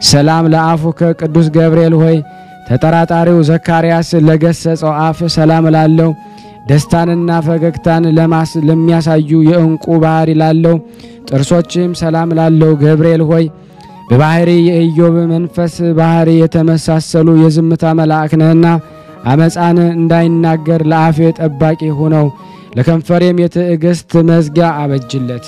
ሰላም ለአፉከ ቅዱስ ገብርኤል ሆይ ተጠራጣሪው ዘካርያስ ለገሰጸው አፍ ሰላም ላለው ደስታንና ፈገግታን ለማስ ለሚያሳዩ የእንቁ ባህሪ ላለው ጥርሶችም ሰላም ላለው ገብርኤል ሆይ በባህሪ የኢዮብ መንፈስ ባህሪ የተመሳሰሉ የዝምታ መልአክ ነህና አመፃን እንዳይናገር ለአፌ ጠባቂ ሁነው ለከንፈሬም የትዕግስት መዝጊያ አበጅለት።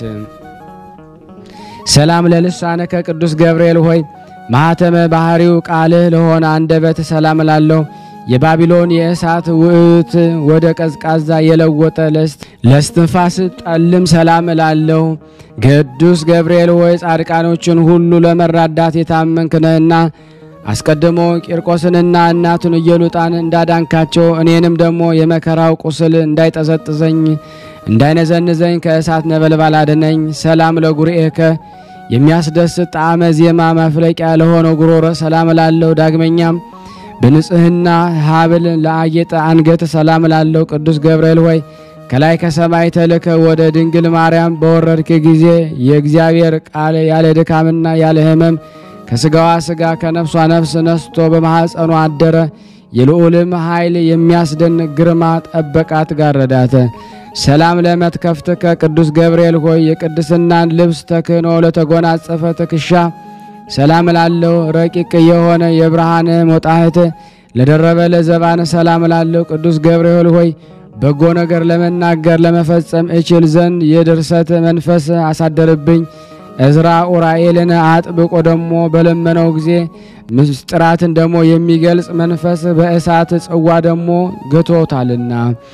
ሰላም ለልሳነከ ቅዱስ ገብርኤል ሆይ ማኅተመ ባህሪው ቃልህ ለሆነ አንደበት ሰላም ላለው የባቢሎን የእሳት ውዕት ወደ ቀዝቃዛ የለወጠ ለስትንፋስ ጠልም ሰላም ላለው ቅዱስ ገብርኤል ሆይ ጻድቃኖችን ሁሉ ለመራዳት የታመንክ ነህና አስቀድሞ ቂርቆስንና እናቱን ኢየሉጣን እንዳዳንካቸው እኔንም ደግሞ የመከራው ቁስል እንዳይጠዘጥዘኝ እንዳይነዘንዘኝ ከእሳት ነበልባል አድነኝ። ሰላም ለጉርኤከ የሚያስደስት ጣዕመ ዜማ መፍለቂያ ለሆነው ጉሮሮ ሰላም ላለው ዳግመኛም በንጽህና ሀብል ለአጌጠ አንገት ሰላም ላለው ቅዱስ ገብርኤል ሆይ ከላይ ከሰማይ ተልከ ወደ ድንግል ማርያም በወረድክ ጊዜ የእግዚአብሔር ቃል ያለ ድካምና ያለ ሕመም ከስጋዋ ስጋ ከነፍሷ ነፍስ ነስቶ በማኅፀኗ አደረ። የልዑልም ኃይል የሚያስደንቅ ግርማ ጠበቃት ጋረዳተ። ሰላም ለመትከፍትከ ቅዱስ ገብርኤል ሆይ የቅድስናን ልብስ ተክህኖ ለተጎናጸፈ ትከሻ ሰላም ላለው ረቂቅ የሆነ የብርሃን ሞጣህት ለደረበ ለዘባን ሰላም ላለው ቅዱስ ገብርኤል ሆይ በጎ ነገር ለመናገር ለመፈጸም እችል ዘንድ የድርሰት መንፈስ አሳደርብኝ። እዝራ ኡራኤልን አጥብቆ ደሞ በለመነው ጊዜ ምስጢራትን ደሞ የሚገልጽ መንፈስ በእሳት ጽዋ ደሞ ገቶታልና።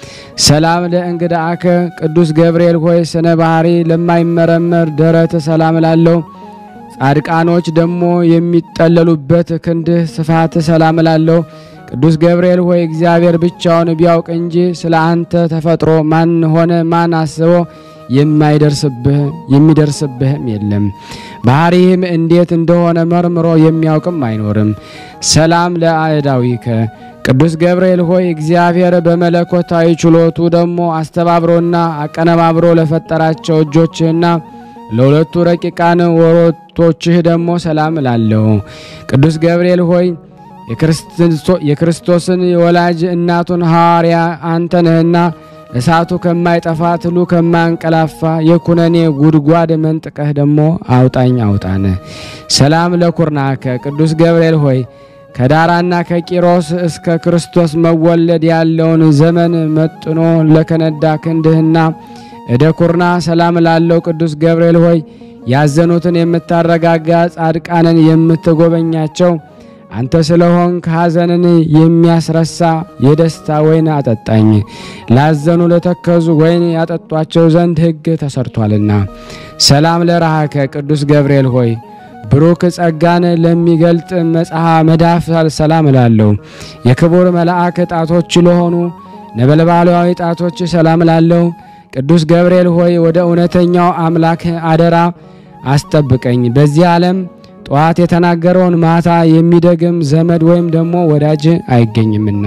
ሰላም ለእንግዳአከ ቅዱስ ገብርኤል ሆይ ስነ ባህሪ ለማይመረመር ደረት ሰላም ላለው ጻድቃኖች ደሞ የሚጠለሉበት ክንድህ ስፋት ሰላም ላለው ቅዱስ ገብርኤል ሆይ እግዚአብሔር ብቻውን ቢያውቅ እንጂ ስለ አንተ ተፈጥሮ ማን ሆነ ማን አስቦ የማይደርስብህ የሚደርስብህም የለም። ባህሪህም እንዴት እንደሆነ መርምሮ የሚያውቅም አይኖርም። ሰላም ለአእዳዊከ ቅዱስ ገብርኤል ሆይ እግዚአብሔር በመለኮታዊ ችሎቱ ደግሞ አስተባብሮና አቀነባብሮ ለፈጠራቸው እጆችህና ለሁለቱ ረቂቃን ወሮቶችህ ደግሞ ሰላም ላለሁ ቅዱስ ገብርኤል ሆይ የክርስቶስን ወላጅ እናቱን ሐዋርያ አንተ ነህና እሳቱ ከማይጠፋ ትሉ ከማያንቀላፋ የኩነኔ ጉድጓድ መንጥቀህ ደግሞ አውጣኝ አውጣን። ሰላም ለኩርናከ ቅዱስ ገብርኤል ሆይ ከዳራና ከቂሮስ እስከ ክርስቶስ መወለድ ያለውን ዘመን መጥኖ ለከነዳ ክንድህና እደ ኩርና ሰላም ላለው ቅዱስ ገብርኤል ሆይ ያዘኑትን የምታረጋጋ ጻድቃንን የምትጎበኛቸው አንተ ስለሆንክ ሐዘንን የሚያስረሳ የደስታ ወይን አጠጣኝ። ላዘኑ ለተከዙ ወይን ያጠጧቸው ዘንድ ሕግ ተሰርቷልና። ሰላም ለረሃከ ቅዱስ ገብርኤል ሆይ ብሩክ ጸጋን ለሚገልጥ መጽሐ መዳፍ ሰላም እላለሁ። የክቡር መልአክ ጣቶች ለሆኑ ነበልባላዊ ጣቶች ሰላም እላለሁ። ቅዱስ ገብርኤል ሆይ ወደ እውነተኛው አምላክ አደራ አስጠብቀኝ። በዚህ ዓለም ጠዋት የተናገረውን ማታ የሚደግም ዘመድ ወይም ደግሞ ወዳጅ አይገኝምና።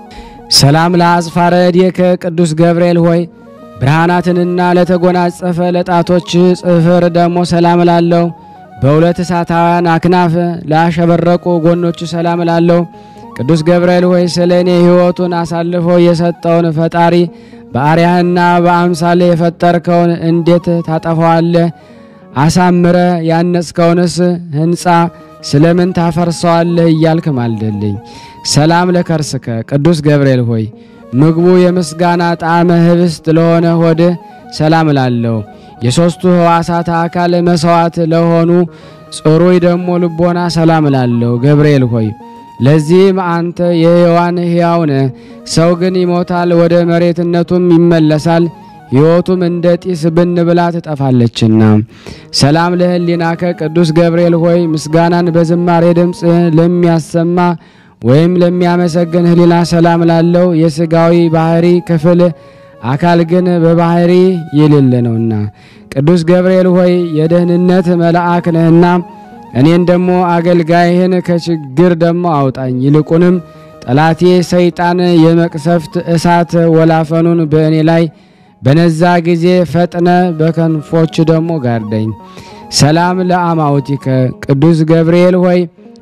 ሰላም ለአጽፋረ እዴከ ቅዱስ ገብርኤል ሆይ ብርሃናትንና ለተጎናጸፈ ለጣቶች ጽፍር ደግሞ ሰላም ላለው በሁለት እሳታውያን አክናፍ ላሸበረቁ ጎኖች ሰላም ላለው ቅዱስ ገብርኤል ሆይ ስለ እኔ ሕይወቱን አሳልፎ የሰጠውን ፈጣሪ በአርያህና በአምሳሌ የፈጠርከውን እንዴት ታጠፈዋለህ? አሳምረ ያነጽከውንስ ሕንፃ ስለምን ታፈርሰዋለህ? እያልክ ማልደልኝ። ሰላም ለከርስከ ቅዱስ ገብርኤል ሆይ ምግቡ የምስጋና ጣዕመ ህብስት ለሆነ ሆድህ ሰላም ላለው የሦስቱ ሕዋሳት አካል መሥዋዕት ለሆኑ ጽሩይ ደግሞ ልቦና ሰላም ላለው ገብርኤል ሆይ ለዚህም አንተ የሕያዋን ሕያው ነህ። ሰው ግን ይሞታል፣ ወደ መሬትነቱም ይመለሳል። ሕይወቱም እንደ ጢስ ብን ብላ ትጠፋለችና። ሰላም ለህሊናከ ቅዱስ ገብርኤል ሆይ ምስጋናን በዝማሬ ድምፅ ለሚያሰማ ወይም ለሚያመሰግን ህሊና ሰላም ላለው የሥጋዊ ባህሪ ክፍል አካል ግን በባህሪ የሌለ ነውና። ቅዱስ ገብርኤል ሆይ የደህንነት መልአክ ነህና እኔን ደግሞ አገልጋይህን ከችግር ደግሞ አውጣኝ። ይልቁንም ጠላቴ ሰይጣን የመቅሰፍት እሳት ወላፈኑን በእኔ ላይ በነዛ ጊዜ ፈጥነ በከንፎች ደግሞ ጋርደኝ። ሰላም ለአማውቲከ ቅዱስ ገብርኤል ሆይ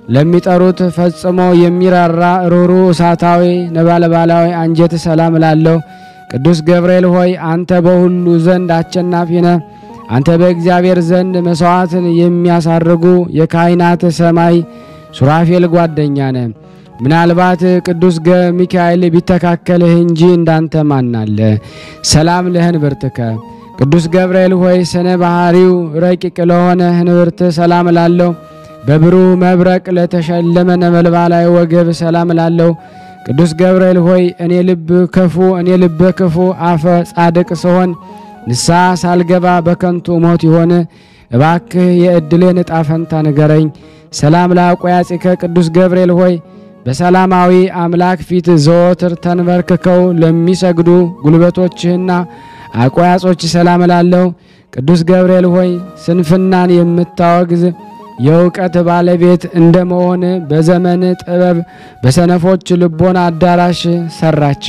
ለሚጠሩት ፈጽሞ የሚራራ ሩሩ እሳታዊ ነበልባላዊ አንጀት ሰላም ላለው ቅዱስ ገብርኤል ሆይ አንተ በሁሉ ዘንድ አሸናፊ ነህ። አንተ በእግዚአብሔር ዘንድ መሥዋዕትን የሚያሳርጉ የካህናት ሰማይ ሱራፌል ጓደኛ ነህ። ምናልባት ቅዱስ ሚካኤል ቢተካከልህ እንጂ እንዳንተ ማናለ? ሰላም ለህንብርትከ ቅዱስ ገብርኤል ሆይ ስነ ባህሪው ረቂቅ ለሆነ ህንብርት ሰላም ላለው በብሩህ መብረቅ ለተሸለመ ነበልባላዊ ወገብ ሰላም ላለው ቅዱስ ገብርኤል ሆይ እኔ ልብ ክፉ እኔ ልበ ክፉ አፈ ጻድቅ ስሆን ንስሐ ሳልገባ በከንቱ ሞት ይሆን? እባክህ የዕድሌን ዕጣ ፈንታ ንገረኝ። ሰላም ለአቆያጺከ ቅዱስ ገብርኤል ሆይ በሰላማዊ አምላክ ፊት ዘወትር ተንበርክከው ለሚሰግዱ ጉልበቶችህና አቆያጾች ሰላም ላለው ቅዱስ ገብርኤል ሆይ ስንፍናን የምታወግዝ የእውቀት ባለቤት እንደመሆን በዘመን ጥበብ በሰነፎች ልቦና አዳራሽ ሰራች።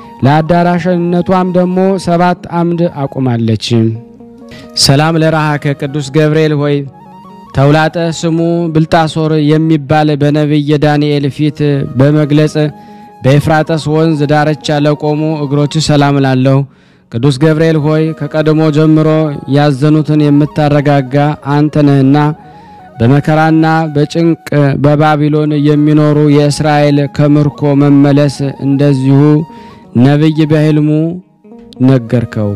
ለአዳራሽነቷም ደግሞ ሰባት አምድ አቁማለች። ሰላም ለራሃከ ቅዱስ ገብርኤል ሆይ ተውላጠ ስሙ ብልጣሶር የሚባል በነቢየ ዳንኤል ፊት በመግለጽ በኤፍራጠስ ወንዝ ዳርቻ ለቆሙ እግሮች ሰላም ላለው ቅዱስ ገብርኤል ሆይ ከቀድሞ ጀምሮ ያዘኑትን የምታረጋጋ አንተ ነህና በመከራና በጭንቅ በባቢሎን የሚኖሩ የእስራኤል ከምርኮ መመለስ እንደዚሁ ነቢይ በሕልሙ ነገርከው።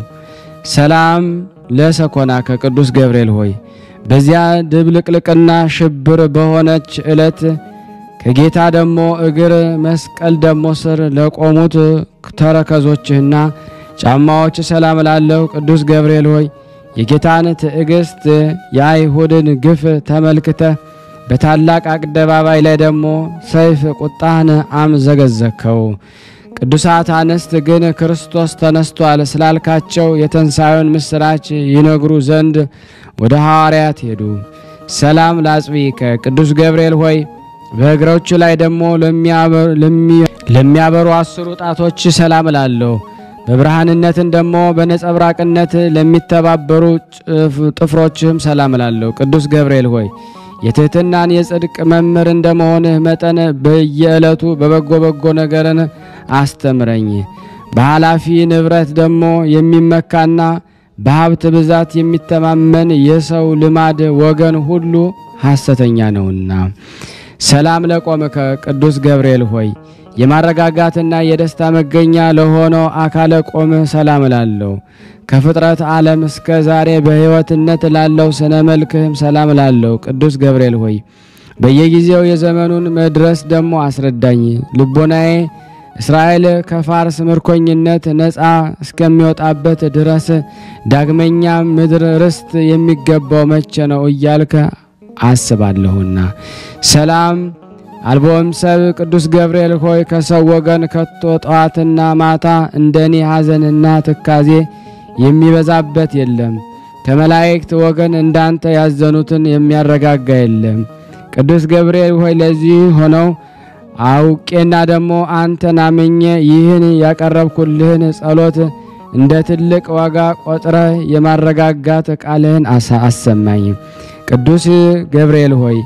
ሰላም ለሰኮና ከቅዱስ ገብርኤል ሆይ በዚያ ድብልቅልቅና ሽብር በሆነች ዕለት ከጌታ ደሞ እግር መስቀል ደሞ ስር ለቆሙት ተረከዞችህና ጫማዎች ሰላም ላለው ቅዱስ ገብርኤል ሆይ የጌታን ትዕግስት የአይሁድን ግፍ ተመልክተ በታላቅ አደባባይ ላይ ደግሞ ሰይፍ ቁጣህን አምዘገዘከው። ቅዱሳት አንስት ግን ክርስቶስ ተነስቷል ስላልካቸው የተንሣዩን ምስራች ይነግሩ ዘንድ ወደ ሐዋርያት ሄዱ። ሰላም ላጽቢከ ቅዱስ ገብርኤል ሆይ በእግሮቹ ላይ ደግሞ ለሚያበሩ አስሩ ጣቶች ሰላም ላለው በብርሃንነትን ደግሞ በነጸብራቅነት ለሚተባበሩ ጥፍሮችህም ሰላም ላለው ቅዱስ ገብርኤል ሆይ የትሕትናን የጽድቅ መምህር እንደመሆንህ መጠን በየዕለቱ በበጎ በጎ ነገርን አስተምረኝ። በኃላፊ ንብረት ደግሞ የሚመካና በሀብት ብዛት የሚተማመን የሰው ልማድ ወገን ሁሉ ሐሰተኛ ነውና። ሰላም ለቆምከ ቅዱስ ገብርኤል ሆይ የማረጋጋትና የደስታ መገኛ ለሆነው አካለ ቆምህ ሰላም ላለው ከፍጥረት ዓለም እስከ ዛሬ በሕይወትነት ላለው ስነ መልክህም ሰላም ላለው ቅዱስ ገብርኤል ሆይ በየጊዜው የዘመኑን መድረስ ደግሞ አስረዳኝ። ልቦናዬ እስራኤል ከፋርስ ምርኮኝነት ነፃ እስከሚወጣበት ድረስ ዳግመኛ ምድር ርስት የሚገባው መቼ ነው እያልከ አስባለሁና። ሰላም አልቦም ሰብ ቅዱስ ገብርኤል ሆይ ከሰው ወገን ከቶ ጠዋትና ማታ እንደኔ ሐዘንና ትካዜ የሚበዛበት የለም። ከመላእክት ወገን እንዳንተ ያዘኑትን የሚያረጋጋ የለም። ቅዱስ ገብርኤል ሆይ ለዚህ ሆነው አውቄና ደግሞ አንተን አምኜ ይህን ያቀረብኩልህን ጸሎት እንደ ትልቅ ዋጋ ቆጥረህ የማረጋጋት ቃልህን አሰማኝ። ቅዱስ ገብርኤል ሆይ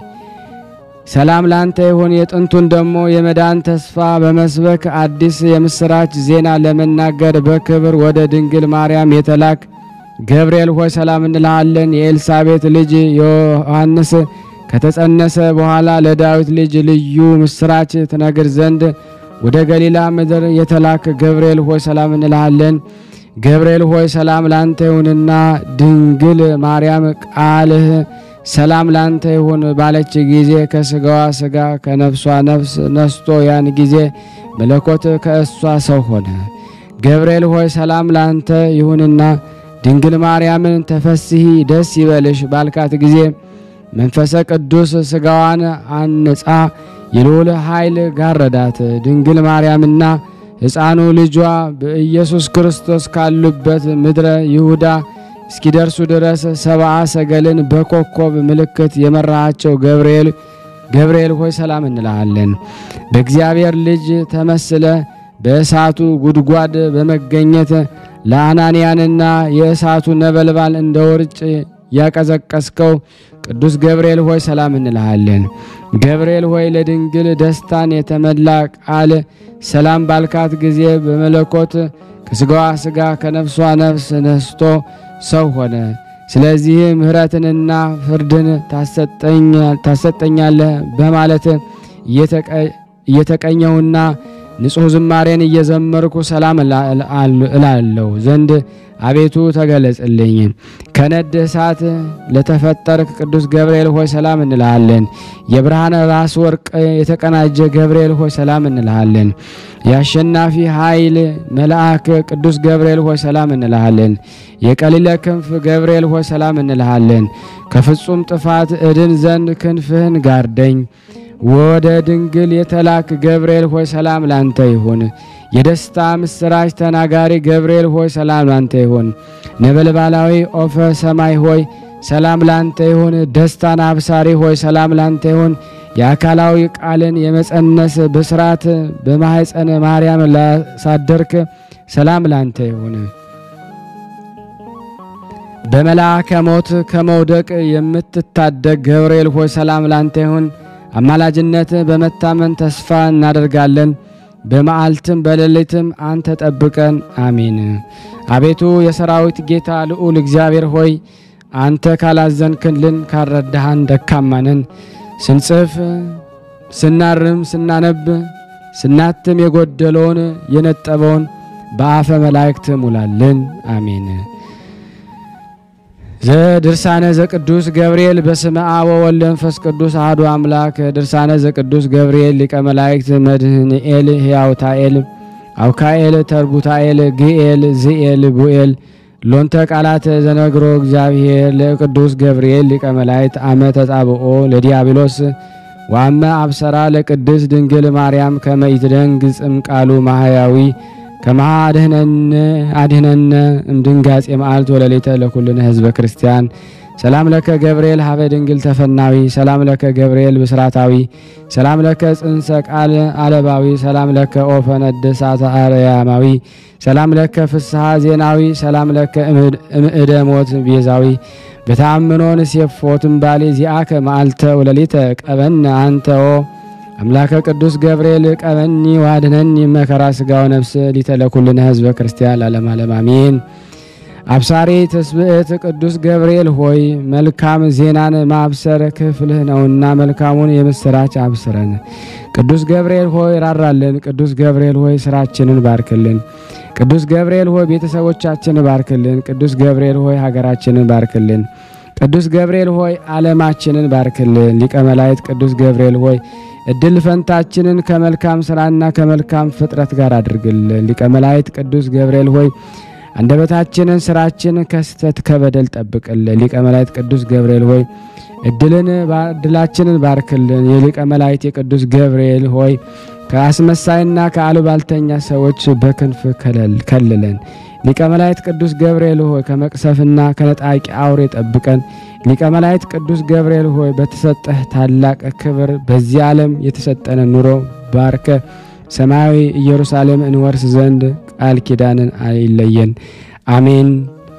ሰላም ላንተ ይሁን። የጥንቱን ደግሞ የመዳን ተስፋ በመስበክ አዲስ የምስራች ዜና ለመናገር በክብር ወደ ድንግል ማርያም የተላክ ገብርኤል ሆይ ሰላም እንልሃለን። የኤልሳቤት ልጅ ዮሐንስ ከተጸነሰ በኋላ ለዳዊት ልጅ ልዩ ምስራች ትነግር ዘንድ ወደ ገሊላ ምድር የተላክ ገብርኤል ሆይ ሰላም እንልሃለን። ገብርኤል ሆይ ሰላም ላንተ ይሁንና ድንግል ማርያም ቃልህ ሰላም ላንተ ይሁን ባለች ጊዜ ከስጋዋ ስጋ ከነፍሷ ነፍስ ነስቶ ያን ጊዜ መለኮት ከእሷ ሰው ሆነ። ገብርኤል ሆይ ሰላም ላንተ ይሁንና ድንግል ማርያምን ተፈስሂ ደስ ይበልሽ ባልካት ጊዜ መንፈሰ ቅዱስ ስጋዋን አንጻ የልዑል ኃይል ጋረዳት። ድንግል ማርያምና ሕፃኑ ልጇ በኢየሱስ ክርስቶስ ካሉበት ምድረ ይሁዳ እስኪደርሱ ድረስ ሰብአ ሰገልን በኮከብ ምልክት የመራሃቸው ገብርኤል ገብርኤል ሆይ ሰላም እንልሃለን። በእግዚአብሔር ልጅ ተመስለ በእሳቱ ጉድጓድ በመገኘት ለአናንያንና የእሳቱ ነበልባል እንደ ውርጭ ያቀዘቀስከው ቅዱስ ገብርኤል ሆይ ሰላም እንልሃለን። ገብርኤል ሆይ ለድንግል ደስታን የተመላ ቃል ሰላም ባልካት ጊዜ በመለኮት ከስጋዋ ስጋ ከነፍሷ ነፍስ ነስቶ ሰው ሆነ። ስለዚህ ምሕረትንና ፍርድን ታሰጠኛለህ በማለት እየተቀኘሁና ንጹሕ ዝማሬን እየዘመርኩ ሰላም እላለሁ ዘንድ አቤቱ ተገለጽልኝ። ከነድ እሳት ለተፈጠርክ ቅዱስ ገብርኤል ሆይ ሰላም እንልሃለን። የብርሃን ራስ ወርቅ የተቀናጀ ገብርኤል ሆይ ሰላም እንልሃለን። የአሸናፊ ኃይል መልአክ ቅዱስ ገብርኤል ሆይ ሰላም እንልሃለን። የቀሊለ ክንፍ ገብርኤል ሆይ ሰላም እንልሃለን። ከፍጹም ጥፋት እድን ዘንድ ክንፍህን ጋርደኝ። ወደ ድንግል የተላክ ገብርኤል ሆይ ሰላም ላንተ ይሁን። የደስታ ምስራች ተናጋሪ ገብርኤል ሆይ ሰላም ላንተ ይሁን። ነበልባላዊ ኦፈ ሰማይ ሆይ ሰላም ላንተ ይሁን። ደስታን አብሳሪ ሆይ ሰላም ላንተ ይሁን። የአካላዊ ቃልን የመጸነስ ብስራት በማኅፀነ ማርያም ላሳደርክ ሰላም ላንተ ይሁን። በመልአከ ሞት ከመውደቅ የምትታደግ ገብርኤል ሆይ ሰላም ላንተ ይሁን። አማላጅነት በመታመን ተስፋ እናደርጋለን። በመዓልትም በሌሊትም አንተ ጠብቀን፣ አሜን። አቤቱ የሰራዊት ጌታ ልዑል እግዚአብሔር ሆይ አንተ ካላዘንክልን ካረዳሃን ደካማንን ስንጽፍ ስናርም ስናነብ ስናትም የጎደለውን የነጠበውን በአፈ መላእክት ሙላልን፣ አሜን። ዘድርሳነ ዘቅዱስ ገብርኤል በስመ አብ ወወልድ ወመንፈስ ቅዱስ አሐዱ አምላክ። ድርሳነ ዘቅዱስ ገብርኤል ሊቀ መላእክት መድህንኤል ሕያውታኤል አውካኤል ተርቡታኤል ግኤል ዝኤል ቡኤል ሎንተ ቃላት ዘነግሮ እግዚአብሔር ለቅዱስ ገብርኤል ሊቀ መላእክት አመ ተጻብኦ ለዲያብሎስ ዋመ አብሰራ ለቅድስ ድንግል ማርያም ከመ ይትደንግጽም ቃሉ ማህያዊ ከመሃ አድህነነ እምድንጋጼ መዓልት ወለሌተ ለኩልነ ህዝበ ክርስቲያን ሰላም ለከ ገብርኤል ሀበ ድንግል ተፈናዊ ሰላም ለከ ገብርኤል ብስራታዊ ሰላም ለከ ጽንሰ ቃል አለባዊ ሰላም ለከ ኦፈ ነደ እሳተ አርያማዊ ሰላም ለከ ፍስሐ ዜናዊ ሰላም ለከ እምእደ ሞት ቤዛዊ በተአምኖን ሴፎትም ባሌ ዚአከ መዓልተ ወለሊተ ቀበነ አንተኦ አምላከ ቅዱስ ገብርኤል ቀበኒ ዋድነኒ መከራ ስጋው ነፍስ ሊተለኩልነ ህዝበ ክርስቲያን ላለም ዓለም አሜን። አብሳሪ ትስብእት ቅዱስ ገብርኤል ሆይ መልካም ዜናን ማብሰር ክፍልህ ነውና መልካሙን የምስራች አብስረን። ቅዱስ ገብርኤል ሆይ ራራልን። ቅዱስ ገብርኤል ሆይ ስራችንን ባርክልን። ቅዱስ ገብርኤል ሆይ ቤተሰቦቻችንን ባርክልን። ቅዱስ ገብርኤል ሆይ ሀገራችንን ባርክልን። ቅዱስ ገብርኤል ሆይ ዓለማችንን ባርክልን። ሊቀ መላእክት ቅዱስ ገብርኤል ሆይ እድል ፈንታችንን ከመልካም ስራና ከመልካም ፍጥረት ጋር አድርግልን። ሊቀ መላእክት ቅዱስ ገብርኤል ሆይ አንደበታችንን ስራችን ከስተት ከበደል ጠብቅልን። ሊቀ መላእክት ቅዱስ ገብርኤል ሆይ እድልን እድላችንን ባርክልን። የሊቀ መላእክት የቅዱስ ገብርኤል ሆይ ከአስመሳይና ከአሉባልተኛ ሰዎች በክንፍ ከልለን። ሊቀ መላእክት ቅዱስ ገብርኤል ሆይ ከመቅሰፍና ከነጣቂ አውሬ ጠብቀን። ሊቀ መላእክት ቅዱስ ገብርኤል ሆይ በተሰጠህ ታላቅ ክብር በዚህ ዓለም የተሰጠነ ኑሮ ባርከ ሰማያዊ ኢየሩሳሌም እንወርስ ዘንድ ቃል ኪዳንን አይለየን፣ አሜን።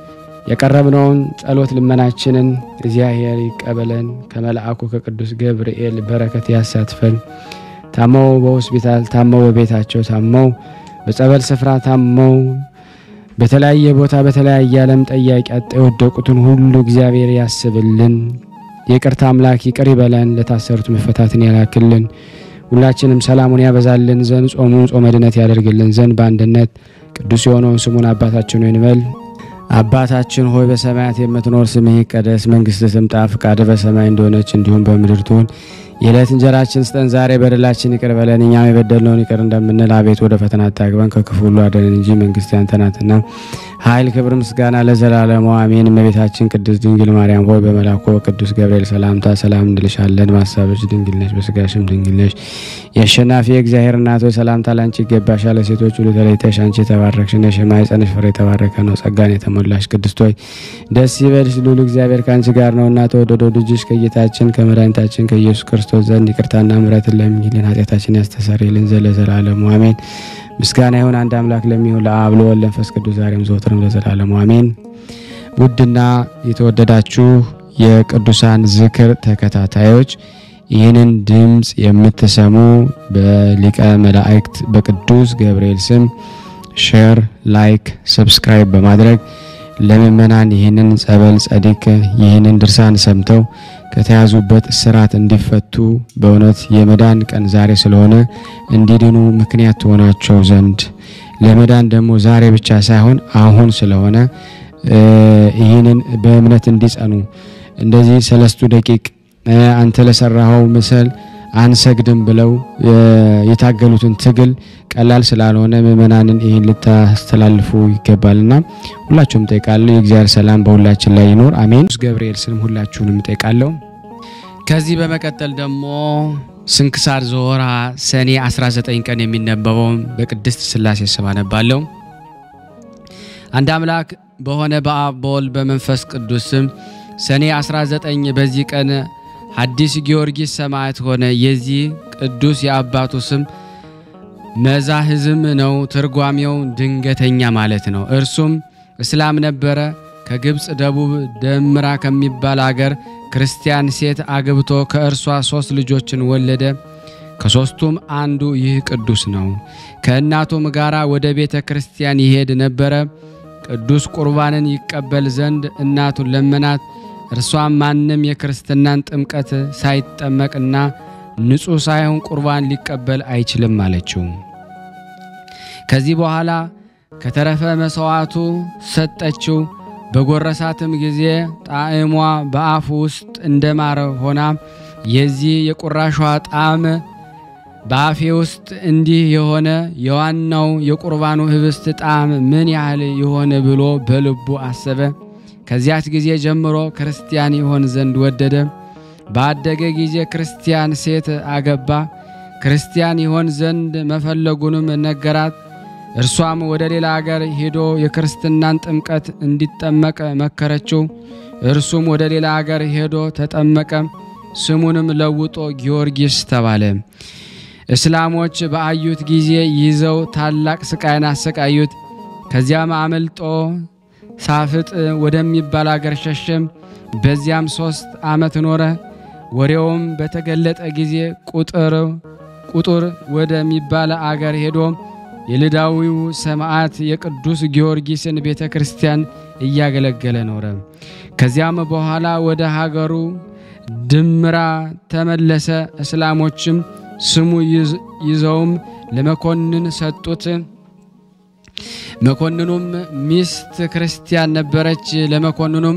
የቀረብነውን ጸሎት ልመናችንን እግዚአብሔር ይቀበለን። ከመልአኩ ከቅዱስ ገብርኤል በረከት ያሳትፈን። ታመው በሆስፒታል ታመው በቤታቸው ታመው በጸበል ስፍራ ታመው በተለያየ ቦታ በተለያየ ዓለም ጠያቂ አጣ የወደቁትን ሁሉ እግዚአብሔር ያስብልን። የይቅርታ አምላክ ይቅር ይበለን። ለታሰሩት መፈታትን ያላክልን። ሁላችንም ሰላሙን ያበዛልን ዘንድ ጾሙን ጾመ ድነት ያደርግልን ዘንድ በአንድነት ቅዱስ የሆነውን ስሙን አባታችን ሆይ እንበል። አባታችን ሆይ በሰማያት የምትኖር ስምህ ይቀደስ፣ መንግስትህ ትምጣ፣ ፍቃድህ በሰማይ እንደሆነች እንዲሁም በምድር ትሁን። የዕለት እንጀራችን ስጠን ዛሬ፣ በደላችን ይቅር በለን እኛም የበደልነውን ይቅር እንደምንል፣ አቤት ወደ ፈተና አታግባን ከክፉ ሁሉ አድነን እንጂ መንግስት ያንተ ናትና ኃይል፣ ክብር፣ ምስጋና ለዘላለሙ አሜን። እመቤታችን ቅድስት ድንግል ማርያም ሆይ በመልአኩ በቅዱስ ገብርኤል ሰላምታ ሰላም እንልሻለን። በሐሳብሽ ድንግል ነሽ፣ በስጋሽም ድንግል ነሽ። የአሸናፊ የእግዚአብሔር እናት ሆይ ሰላምታ ላንቺ ይገባሻል። ለሴቶች ሁሉ ተለይተሽ አንቺ የተባረክሽ ነሽ፣ የማኅፀንሽ ፍሬ የተባረከ ነው። ጸጋን የተሞላሽ ቅድስት ሆይ ደስ ይበልሽ፣ ልዑል እግዚአብሔር ከአንቺ ጋር ነውና ተወደደው ልጅሽ ከጌታችን ከመድኃኒታችን ከኢየሱስ ክርስቶስ ዘንድ ይቅርታና ምሕረትን ለምኝልን ኃጢአታችን ያስተሰርይልን ዘለዘላለሙ አሜን። ምስጋና ይሁን አንድ አምላክ ለሚሆን ለአብ ለወልድ ለመንፈስ ቅዱስ ዛሬም ዘወትርም ለዘላለሙ አሜን። ውድና የተወደዳችሁ የቅዱሳን ዝክር ተከታታዮች ይህንን ድምፅ የምትሰሙ በሊቀ መላእክት በቅዱስ ገብርኤል ስም ሼር፣ ላይክ፣ ሰብስክራይብ በማድረግ ለምእመናን ይህንን ጸበል ጸዲቅ ይህንን ድርሳን ሰምተው ከተያዙበት እስራት እንዲፈቱ በእውነት የመዳን ቀን ዛሬ ስለሆነ እንዲድኑ ምክንያት ትሆናቸው ዘንድ ለመዳን ደግሞ ዛሬ ብቻ ሳይሆን አሁን ስለሆነ ይህንን በእምነት እንዲጸኑ እንደዚህ ሰለስቱ ደቂቅ አንተ ለሰራኸው ምስል አንሰግድም ብለው የታገሉትን ትግል ቀላል ስላልሆነ ምእመናንን ይህን ልታስተላልፉ ይገባልና ሁላችሁም ጠይቃለሁ። የእግዚአብሔር ሰላም በሁላችን ላይ ይኖር አሜን። ቅዱስ ገብርኤል ስም ሁላችሁንም ጠይቃለሁ። ከዚህ በመቀጠል ደግሞ ስንክሳር ዘወርኀ ሰኔ 19 ቀን የሚነበበውን በቅድስት ሥላሴ ስም አነባለሁ። አንድ አምላክ በሆነ በአብ በወልድ በመንፈስ ቅዱስ ስም ሰኔ 19 በዚህ ቀን ሐዲስ ጊዮርጊስ ሰማዕት ሆነ። የዚህ ቅዱስ የአባቱ ስም መዛህዝም ነው። ትርጓሜው ድንገተኛ ማለት ነው። እርሱም እስላም ነበረ። ከግብፅ ደቡብ ደምራ ከሚባል አገር ክርስቲያን ሴት አግብቶ ከእርሷ ሦስት ልጆችን ወለደ። ከሦስቱም አንዱ ይህ ቅዱስ ነው። ከእናቱም ጋራ ወደ ቤተ ክርስቲያን ይሄድ ነበረ። ቅዱስ ቁርባንን ይቀበል ዘንድ እናቱን ለመናት። እርሷም ማንም የክርስትናን ጥምቀት ሳይጠመቅና ንጹሕ ሳይሆን ቁርባን ሊቀበል አይችልም አለችው። ከዚህ በኋላ ከተረፈ መሥዋዕቱ ሰጠችው። በጎረሳትም ጊዜ ጣዕሟ በአፉ ውስጥ እንደ ማር ሆና የዚህ የቁራሿ ጣዕም በአፌ ውስጥ እንዲህ የሆነ የዋናው የቁርባኑ ህብስት ጣዕም ምን ያህል የሆነ ብሎ በልቡ አሰበ። ከዚያች ጊዜ ጀምሮ ክርስቲያን ይሆን ዘንድ ወደደ። ባደገ ጊዜ ክርስቲያን ሴት አገባ። ክርስቲያን ይሆን ዘንድ መፈለጉንም ነገራት። እርሷም ወደ ሌላ አገር ሄዶ የክርስትናን ጥምቀት እንዲጠመቅ መከረችው። እርሱም ወደ ሌላ አገር ሄዶ ተጠመቀ። ስሙንም ለውጦ ጊዮርጊስ ተባለ። እስላሞች በአዩት ጊዜ ይዘው ታላቅ ስቃይን አሰቃዩት። ከዚያም አመልጦ ሳፍጥ ወደሚባል አገር ሸሸም። በዚያም ሦስት ዓመት ኖረ። ወሬውም በተገለጠ ጊዜ ቁጥር ቁጡር ወደሚባል አገር ሄዶ የልዳዊው ሰማዕት የቅዱስ ጊዮርጊስን ቤተ ክርስቲያን እያገለገለ ኖረ። ከዚያም በኋላ ወደ ሀገሩ ድምራ ተመለሰ። እስላሞችም ስሙ ይዘውም ለመኮንን ሰጡት። መኮንኑም ሚስት ክርስቲያን ነበረች። ለመኮንኑም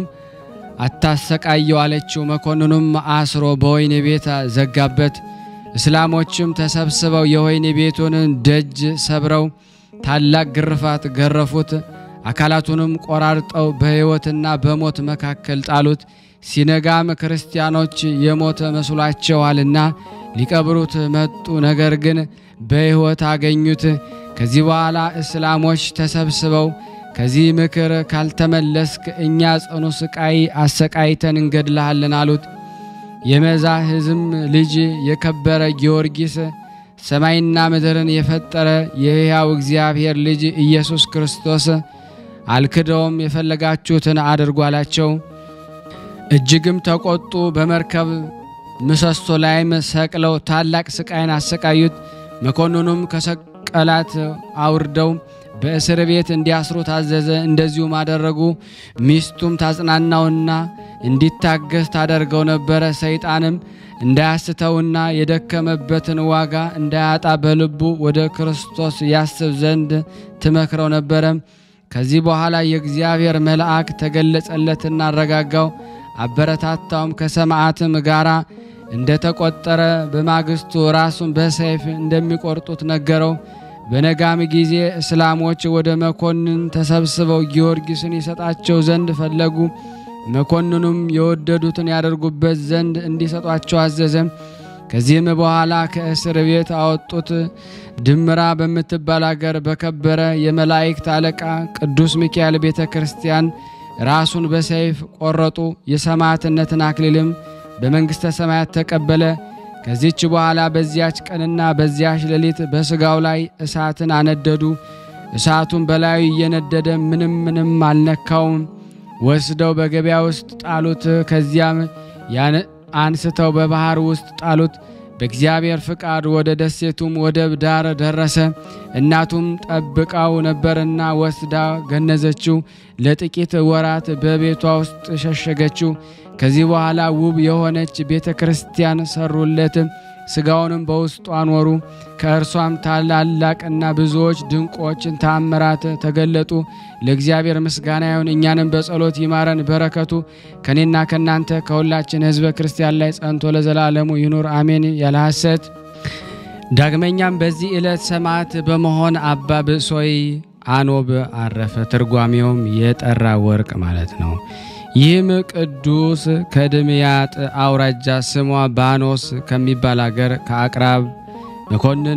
አታሰቃየው አለችው። መኮንኑም አስሮ በወህኒ ቤት ዘጋበት። እስላሞችም ተሰብስበው የወህኒ ቤቱን ደጅ ሰብረው ታላቅ ግርፋት ገረፉት። አካላቱንም ቆራርጠው በሕይወትና በሞት መካከል ጣሉት። ሲነጋም ክርስቲያኖች የሞተ መስሏቸዋልና ሊቀብሩት መጡ። ነገር ግን በሕይወት አገኙት። ከዚህ በኋላ እስላሞች ተሰብስበው ከዚህ ምክር ካልተመለስክ እኛ ጽኑ ስቃይ አሰቃይተን እንገድልሃለን አሉት። የመዛህዝም ልጅ የከበረ ጊዮርጊስ ሰማይና ምድርን የፈጠረ የሕያው እግዚአብሔር ልጅ ኢየሱስ ክርስቶስ አልክደውም፣ የፈለጋችሁትን አድርጉ አላቸው። እጅግም ተቆጡ። በመርከብ ምሰሶ ላይም ሰቅለው ታላቅ ስቃይን አሰቃዩት። መኮንኑም ከሰቀላት አውርደው በእስር ቤት እንዲያስሩ ታዘዘ። እንደዚሁም አደረጉ። ሚስቱም ታጽናናውና እንዲታገስ ታደርገው ነበረ። ሰይጣንም እንዳያስተውና የደከመበትን ዋጋ እንዳያጣ በልቡ ወደ ክርስቶስ ያስብ ዘንድ ትመክረው ነበረ። ከዚህ በኋላ የእግዚአብሔር መልአክ ተገለጸለትና አረጋጋው፣ አበረታታውም። ከሰማዕትም ጋራ እንደተቆጠረ በማግስቱ ራሱን በሰይፍ እንደሚቆርጡት ነገረው። በነጋም ጊዜ እስላሞች ወደ መኮንን ተሰብስበው ጊዮርጊስን ይሰጣቸው ዘንድ ፈለጉ። መኮንኑም የወደዱትን ያደርጉበት ዘንድ እንዲሰጧቸው አዘዘ። ከዚህም በኋላ ከእስር ቤት አወጡት። ድምራ በምትባል አገር በከበረ የመላእክት አለቃ ቅዱስ ሚካኤል ቤተ ክርስቲያን ራሱን በሰይፍ ቆረጡ። የሰማዕትነትን አክሊልም በመንግሥተ ሰማያት ተቀበለ። ከዚች በኋላ በዚያች ቀንና በዚያች ሌሊት በሥጋው ላይ እሳትን አነደዱ። እሳቱን በላዩ እየነደደ ምንም ምንም አልነካውም። ወስደው በገበያ ውስጥ ጣሉት። ከዚያም አንስተው በባህር ውስጥ ጣሉት። በእግዚአብሔር ፍቃድ ወደ ደሴቱም ወደብ ዳር ደረሰ። እናቱም ጠብቃው ነበርና ወስዳ ገነዘችው። ለጥቂት ወራት በቤቷ ውስጥ ሸሸገችው። ከዚህ በኋላ ውብ የሆነች ቤተ ክርስቲያን ሰሩለት። ስጋውንም በውስጡ አኖሩ። ከእርሷም ታላላቅና ብዙዎች ድንቆችን ታምራት ተገለጡ። ለእግዚአብሔር ምስጋና ይሁን፣ እኛንም በጸሎት ይማረን። በረከቱ ከኔና ከእናንተ ከሁላችን ሕዝበ ክርስቲያን ላይ ጸንቶ ለዘላለሙ ይኑር አሜን። ያለ ሐሰት። ዳግመኛም በዚህ ዕለት ሰማዕት በመሆን አባ ብሶይ አኖብ አረፈ። ትርጓሜውም የጠራ ወርቅ ማለት ነው። ይህም ቅዱስ ከድምያጥ አውራጃ ስሟ ባኖስ ከሚባል አገር ከአቅራብ መኮንን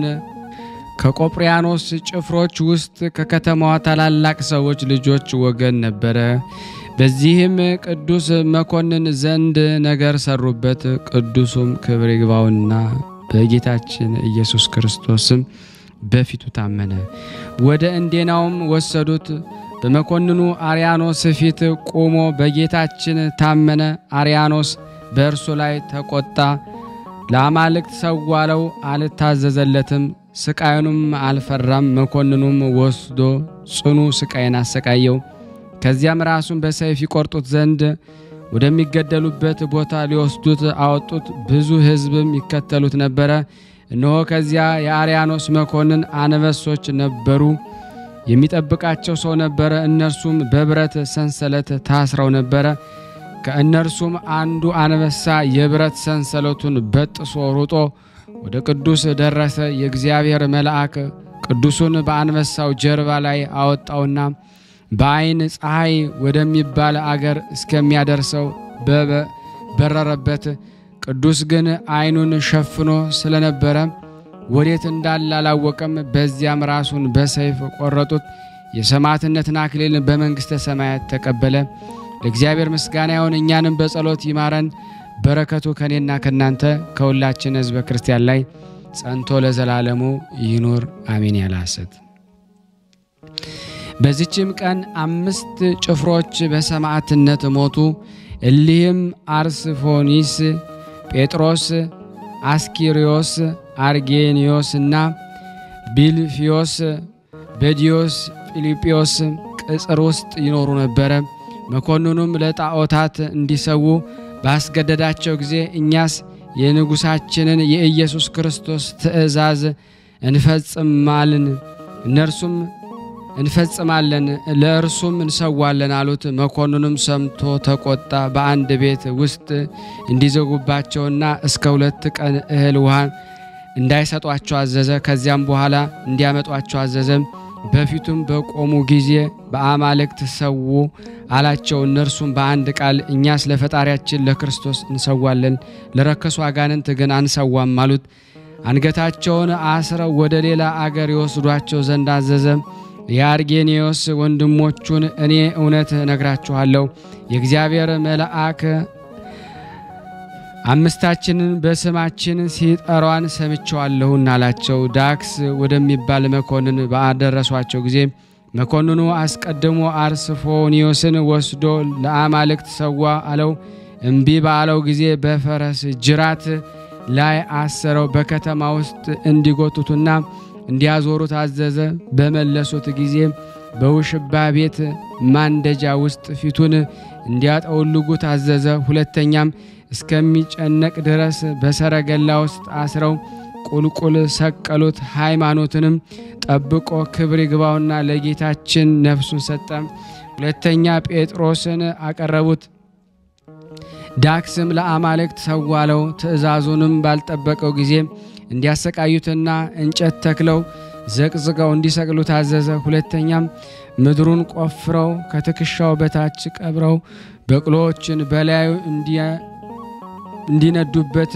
ከቆጵሪያኖስ ጭፍሮች ውስጥ ከከተማዋ ታላላቅ ሰዎች ልጆች ወገን ነበረ። በዚህም ቅዱስ መኮንን ዘንድ ነገር ሰሩበት። ቅዱሱም ክብር ይግባውና በጌታችን ኢየሱስ ክርስቶስም በፊቱ ታመነ። ወደ እንዴናውም ወሰዱት። በመኮንኑ አርያኖስ ፊት ቆሞ በጌታችን ታመነ። አርያኖስ በእርሱ ላይ ተቆጣ። ለአማልክት ሰዋለው፣ አልታዘዘለትም። ስቃዩንም አልፈራም። መኮንኑም ወስዶ ጽኑ ስቃይን አሰቃየው። ከዚያም ራሱን በሰይፍ ይቆርጡት ዘንድ ወደሚገደሉበት ቦታ ሊወስዱት አወጡት። ብዙ ሕዝብም ይከተሉት ነበረ። እነሆ ከዚያ የአርያኖስ መኮንን አንበሶች ነበሩ። የሚጠብቃቸው ሰው ነበረ። እነርሱም በብረት ሰንሰለት ታስረው ነበረ። ከእነርሱም አንዱ አንበሳ የብረት ሰንሰለቱን በጥሶ ሩጦ ወደ ቅዱስ ደረሰ። የእግዚአብሔር መልአክ ቅዱሱን በአንበሳው ጀርባ ላይ አወጣውና በዓይን ፀሐይ ወደሚባል አገር እስከሚያደርሰው በረረበት። ቅዱስ ግን ዓይኑን ሸፍኖ ስለነበረ ወዴት እንዳለ አላወቀም። በዚያም ራሱን በሰይፍ ቆረጡት። የሰማዕትነትን አክሊልን በመንግሥተ ሰማያት ተቀበለ። ለእግዚአብሔር ምስጋና ይሁን፣ እኛንም በጸሎት ይማረን። በረከቱ ከእኔና ከእናንተ ከሁላችን ሕዝበ ክርስቲያን ላይ ጸንቶ ለዘላለሙ ይኑር አሜን። ያለ ሐሰት። በዚችም ቀን አምስት ጭፍሮች በሰማዕትነት ሞቱ። እሊህም አርስፎኒስ፣ ጴጥሮስ፣ አስኪሪዮስ አርጌኒዮስ እና ቢልፊዮስ በዲዮስ ፊልጵዮስ ቅጽር ውስጥ ይኖሩ ነበረ። መኮንኑም ለጣዖታት እንዲሰዉ ባስገደዳቸው ጊዜ እኛስ የንጉሣችንን የኢየሱስ ክርስቶስ ትእዛዝ እንፈጽማልን፣ እነርሱም እንፈጽማለን፣ ለእርሱም እንሰዋለን አሉት። መኮንኑም ሰምቶ ተቆጣ። በአንድ ቤት ውስጥ እንዲዘጉባቸውና እስከ ሁለት ቀን እህል ውሃ እንዳይሰጧቸው አዘዘ። ከዚያም በኋላ እንዲያመጧቸው አዘዘ። በፊቱም በቆሙ ጊዜ በአማልክት ሰው አላቸው። እነርሱም በአንድ ቃል እኛስ ለፈጣሪያችን ለክርስቶስ እንሰዋለን፣ ለረከሱ አጋንንት ግን አንሰዋም አሉት። አንገታቸውን አስረው ወደ ሌላ አገር የወስዷቸው ዘንድ አዘዘ። የአርጌኔዎስ ወንድሞቹን እኔ እውነት እነግራችኋለሁ የእግዚአብሔር መልአክ አምስታችንን በስማችን ሲጠሯን ሰምቸዋለሁና አላቸው። ዳክስ ወደሚባል መኮንን ባደረሷቸው ጊዜ መኮንኑ አስቀድሞ አርስፎኒዮስን ወስዶ ለአማልክት ሰዋ አለው። እምቢ ባለው ጊዜ በፈረስ ጅራት ላይ አሰረው። በከተማ ውስጥ እንዲጎቱትና እንዲያዞሩት አዘዘ። በመለሱት ጊዜ በውሽባ ቤት ማንደጃ ውስጥ ፊቱን እንዲያጠውልጉት አዘዘ። ሁለተኛም እስከሚጨነቅ ድረስ በሰረገላ ውስጥ አስረው ቁልቁል ሰቀሉት። ሃይማኖትንም ጠብቆ ክብር ይግባውና ለጌታችን ነፍሱን ሰጠ። ሁለተኛ ጴጥሮስን አቀረቡት። ዳክስም ለአማልክት ሰዋለው። ትእዛዙንም ባልጠበቀው ጊዜ እንዲያሰቃዩትና እንጨት ተክለው ዘቅዝቀው እንዲሰቅሉ ታዘዘ። ሁለተኛም ምድሩን ቆፍረው ከትከሻው በታች ቀብረው በቅሎዎችን በላዩ እንዲነዱበት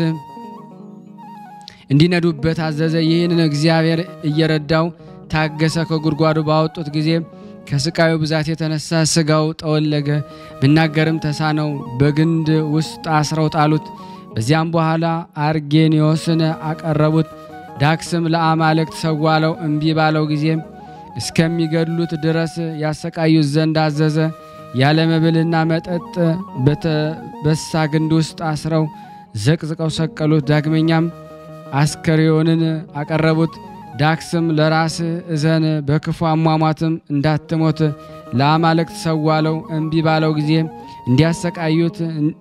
እንዲነዱበት አዘዘ። ይህንን እግዚአብሔር እየረዳው ታገሰ። ከጉድጓዱ ባወጡት ጊዜ ከስቃዩ ብዛት የተነሳ ስጋው ጠወለገ፣ ብናገርም ተሳነው። በግንድ ውስጥ አስረው ጣሉት። በዚያም በኋላ አርጌኒዮስን አቀረቡት። ዳክስም ለአማልክት ሰዋለው። እምቢ ባለው ጊዜ እስከሚገድሉት ድረስ ያሰቃዩት ዘንድ አዘዘ። ያለ መብልና መጠጥ በተበሳ ግንድ ውስጥ አስረው ዘቅዝቀው ሰቀሉት። ዳግመኛም አስከሬዮንን አቀረቡት። ዳክስም ለራስህ እዘን፣ በክፉ አሟሟትም እንዳትሞት ለአማልክት ሰዋለው። እምቢ ባለው ጊዜ እንዲያሰቃዩት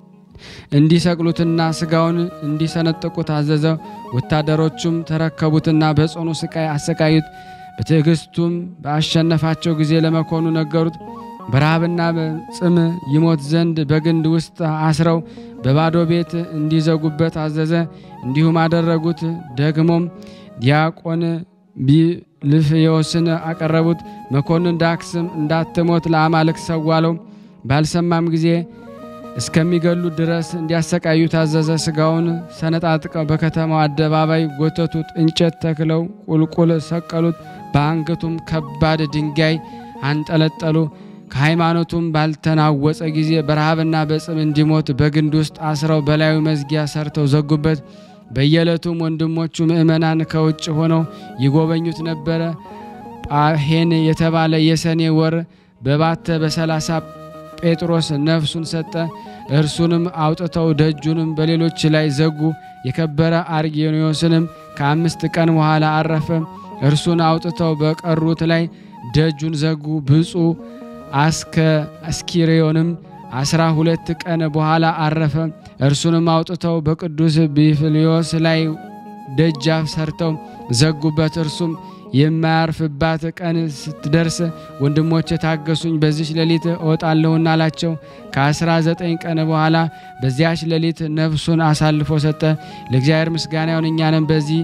እንዲሰቅሉትና ስጋውን እንዲሰነጥቁት አዘዘ። ወታደሮቹም ተረከቡትና በጽኑ ስቃይ አሰቃዩት። በትዕግስቱም በአሸነፋቸው ጊዜ ለመኮኑ ነገሩት። በረሃብና በጽም ይሞት ዘንድ በግንድ ውስጥ አስረው በባዶ ቤት እንዲዘጉበት አዘዘ። እንዲሁም አደረጉት። ደግሞም ዲያቆን ቢልፍዮስን አቀረቡት። መኮንን ዳክስም እንዳትሞት ለአማልክት ሰዋለው። ባልሰማም ጊዜ እስከሚገሉ ድረስ እንዲያሰቃዩ ታዘዘ። ስጋውን ሰነጣጥቀው በከተማው አደባባይ ጎተቱት። እንጨት ተክለው ቁልቁል ሰቀሉት። በአንገቱም ከባድ ድንጋይ አንጠለጠሉ። ከሃይማኖቱም ባልተናወጸ ጊዜ በረሃብና በጽም እንዲሞት በግንድ ውስጥ አስረው በላዩ መዝጊያ ሰርተው ዘጉበት። በየዕለቱም ወንድሞቹ ምእመናን ከውጭ ሆነው ይጎበኙት ነበረ። ጳሄን የተባለ የሰኔ ወር በባተ በሰላሳ ጴጥሮስ ነፍሱን ሰጠ። እርሱንም አውጥተው ደጁንም በሌሎች ላይ ዘጉ። የከበረ አርጌኒዮስንም ከአምስት ቀን በኋላ አረፈ። እርሱን አውጥተው በቀሩት ላይ ደጁን ዘጉ። ብፁዕ አስከ አስኪሬዮንም አስራ ሁለት ቀን በኋላ አረፈ። እርሱንም አውጥተው በቅዱስ ቢፍልዮስ ላይ ደጃፍ ሰርተው ዘጉበት። እርሱም የማያርፍባት ቀን ስትደርስ ወንድሞቼ ታገሱኝ፣ በዚች ሌሊት እወጣለሁና አላቸው። ከአስራ ዘጠኝ ቀን በኋላ በዚያች ሌሊት ነፍሱን አሳልፎ ሰጠ። ለእግዚአብሔር ምስጋና ይሁን፣ እኛንም በዚህ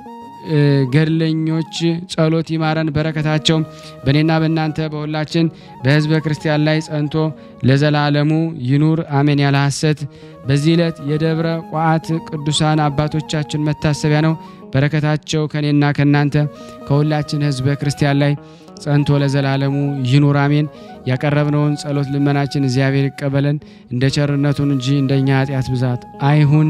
ገድለኞች ጸሎት ይማረን። በረከታቸው በእኔና በእናንተ በሁላችን በሕዝበ ክርስቲያን ላይ ጸንቶ ለዘላለሙ ይኑር አሜን። ያለ ሐሰት በዚህ ዕለት የደብረ ቋዓት ቅዱሳን አባቶቻችን መታሰቢያ ነው። በረከታቸው ከእኔና ከእናንተ ከሁላችን ሕዝበ ክርስቲያን ላይ ጸንቶ ለዘላለሙ ይኑር አሜን። ያቀረብነውን ጸሎት ልመናችን እግዚአብሔር ይቀበለን፣ እንደ ቸርነቱን እንጂ እንደኛ ኃጢአት ብዛት አይሁን።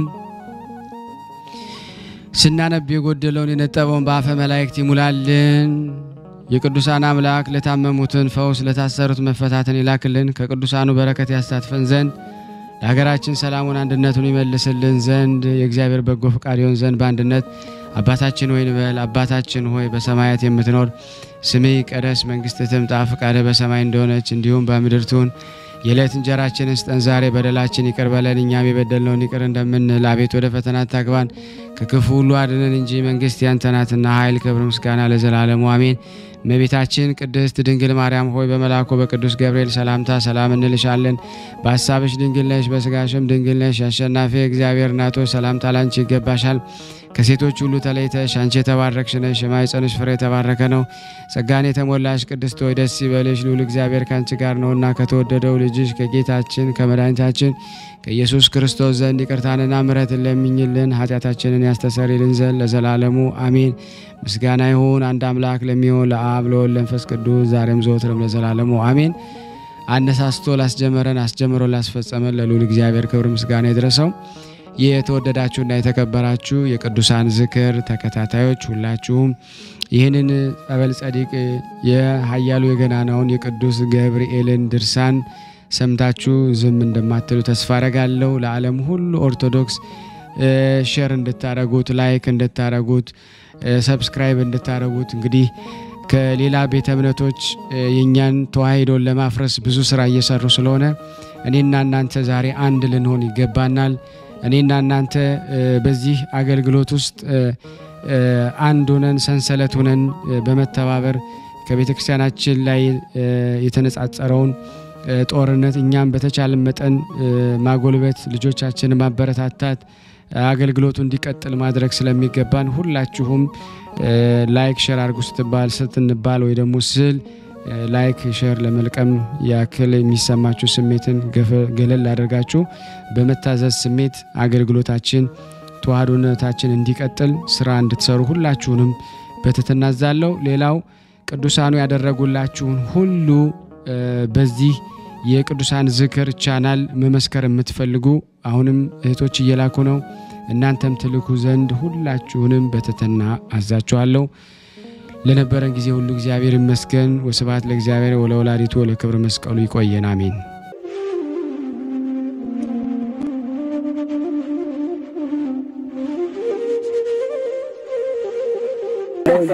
ስናነብ የጎደለውን የነጠበውን በአፈ መላእክት ይሙላልን። የቅዱሳን አምላክ ለታመሙትን ፈውስ፣ ለታሰሩት መፈታትን ይላክልን። ከቅዱሳኑ በረከት ያሳትፈን ዘንድ ለሀገራችን ሰላሙን አንድነቱን ይመልስልን ዘንድ የእግዚአብሔር በጎ ፈቃድ ይሆን ዘንድ በአንድነት አባታችን ሆይ እንበል። አባታችን ሆይ በሰማያት የምትኖር ስምህ ይቀደስ፣ መንግስትህ ትምጣ፣ ፈቃድህ በሰማይ እንደሆነች እንዲሁም በምድር ትሁን። የዕለት እንጀራችንን ስጠን ዛሬ፣ በደላችን ይቅር በለን እኛም የበደልነውን ይቅር እንደምንል፣ አቤት ወደ ፈተና አታግባን ከክፉ ሁሉ አድነን እንጂ መንግስት ያንተ ናትና ኃይል፣ ክብር፣ ምስጋና ለዘላለሙ አሜን። እመቤታችን ቅድስት ድንግል ማርያም ሆይ በመልአኩ በቅዱስ ገብርኤል ሰላምታ ሰላም እንልሻለን። በሀሳብሽ ድንግል ነሽ፣ በስጋሽም ድንግል ነሽ። አሸናፊ እግዚአብሔር እናቶ ሰላምታ ላንቺ ይገባሻል። ከሴቶች ሁሉ ተለይተሽ አንቺ የተባረክሽ ነሽ፣ የማኅፀንሽ ፍሬ የተባረከ ነው። ጸጋን የተሞላሽ ቅድስት ሆይ ደስ ይበልሽ፣ ልዑል እግዚአብሔር ከአንቺ ጋር ነውና ከተወደደው ልጅሽ ከጌታችን ከመድኃኒታችን ከኢየሱስ ክርስቶስ ዘንድ ይቅርታንና ምሕረትን ለሚኝልን ኃጢአታችንን ያስተሰርይልን ዘንድ ለዘላለሙ አሜን። ምስጋና ይሁን አንድ አምላክ ለሚሆን ለአብ ለወልድ ለመንፈስ ቅዱስ ዛሬም ዘወትርም ለዘላለሙ አሜን። አነሳስቶ ላስጀመረን አስጀምሮ ላስፈጸመን ለልዑል እግዚአብሔር ክብር ምስጋና ይድረሰው። ይህ የተወደዳችሁና የተከበራችሁ የቅዱሳን ዝክር ተከታታዮች ሁላችሁም ይህንን ጸበል ጸዲቅ የኃያሉ የገናናውን የቅዱስ ገብርኤልን ድርሳን ሰምታችሁ ዝም እንደማትሉ ተስፋ አረጋለሁ። ለዓለም ሁሉ ኦርቶዶክስ ሼር እንድታረጉት፣ ላይክ እንድታረጉት፣ ሰብስክራይብ እንድታረጉት እንግዲህ ከሌላ ቤተ እምነቶች የእኛን ተዋሂዶን ለማፍረስ ብዙ ስራ እየሰሩ ስለሆነ እኔና እናንተ ዛሬ አንድ ልንሆን ይገባናል። እኔና እናንተ በዚህ አገልግሎት ውስጥ አንድ ሆነን ሰንሰለት ሆነን በመተባበር ከቤተ ክርስቲያናችን ላይ የተነጻጸረውን ጦርነት እኛም በተቻለ መጠን ማጎልበት፣ ልጆቻችንን ማበረታታት፣ አገልግሎቱ እንዲቀጥል ማድረግ ስለሚገባን ሁላችሁም ላይክ ሼር አድርጉ ስትባል ስትንባል ወይ ደግሞ ስል ላይክ ሼር ለመልቀም ያክል የሚሰማችሁ ስሜትን ገለል አድርጋችሁ በመታዘዝ ስሜት አገልግሎታችን ተዋህዶነታችን እንዲቀጥል ስራ እንድትሰሩ ሁላችሁንም በትህትና አዛለሁ። ሌላው ቅዱሳኑ ያደረጉላችሁን ሁሉ በዚህ የቅዱሳን ዝክር ቻናል መመስከር የምትፈልጉ አሁንም እህቶች እየላኩ ነው። እናንተም ትልኩ ዘንድ ሁላችሁንም በትህትና አዛችኋለሁ። ለነበረን ጊዜ ሁሉ እግዚአብሔር ይመስገን። ወስብሐት ለእግዚአብሔር ወለወላዲቱ ወለክብር መስቀሉ። ይቆየን። አሜን።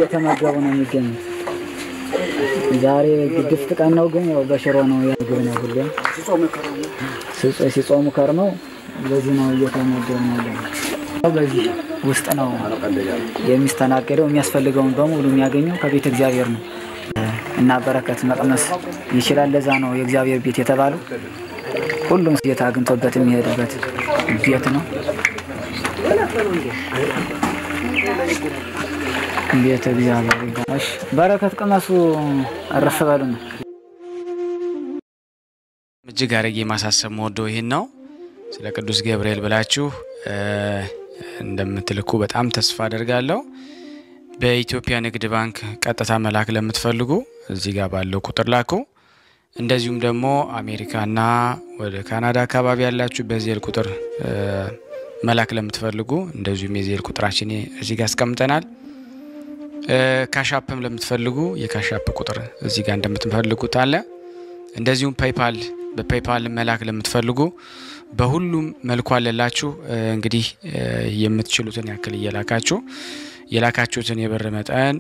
እየተመገቡ ነው የሚገኙት። ዛሬ ግድፍት ቀን ነው፣ ግን ያው በሽሮ ነው ምግብ ነው ሁሌም ሲጾ- ሲጾሙ ከርመው በዚህ ነው እየተመገቡ ነው ያለው። በዚህ ውስጥ ነው የሚስተናገደው። የሚያስፈልገውን በሙሉ የሚያገኘው ከቤተ እግዚአብሔር ነው እና በረከት መቅመስ ይችላል። ለዛ ነው የእግዚአብሔር ቤት የተባለው። ሁሉም ጌታ አግኝቶበት የሚሄድበት ቤት ነው። ቤተ እግዚአብሔር ይባላል። እሺ፣ በረከት ቅመሱ፣ እረፍ በሉ ነው። እጅግ አድርጌ ማሳሰብ መወደው ይህን ነው። ስለ ቅዱስ ገብርኤል ብላችሁ እ እንደምትልኩ በጣም ተስፋ አደርጋለሁ። በኢትዮጵያ ንግድ ባንክ ቀጥታ መላክ ለምትፈልጉ እዚህ ጋር ባለው ቁጥር ላኩ። እንደዚሁም ደግሞ አሜሪካና ወደ ካናዳ አካባቢ ያላችሁ በዜል ቁጥር እ መላክ ለምትፈልጉ እንደዚሁም የዜል ቁጥራችን እዚህ ጋር አስቀምጠናል። እ ካሻፕም ለምትፈልጉ የካሻፕ ቁጥር እዚህ ጋር እንደምትፈልጉት አለ። እንደዚሁም ፔይፓል በፔይፓል መላክ ለምትፈልጉ በሁሉም መልኩ አለላችሁ። እ እንግዲህ እ የምትችሉትን ያክል እየላካችሁ የላካችሁትን የብር መጠን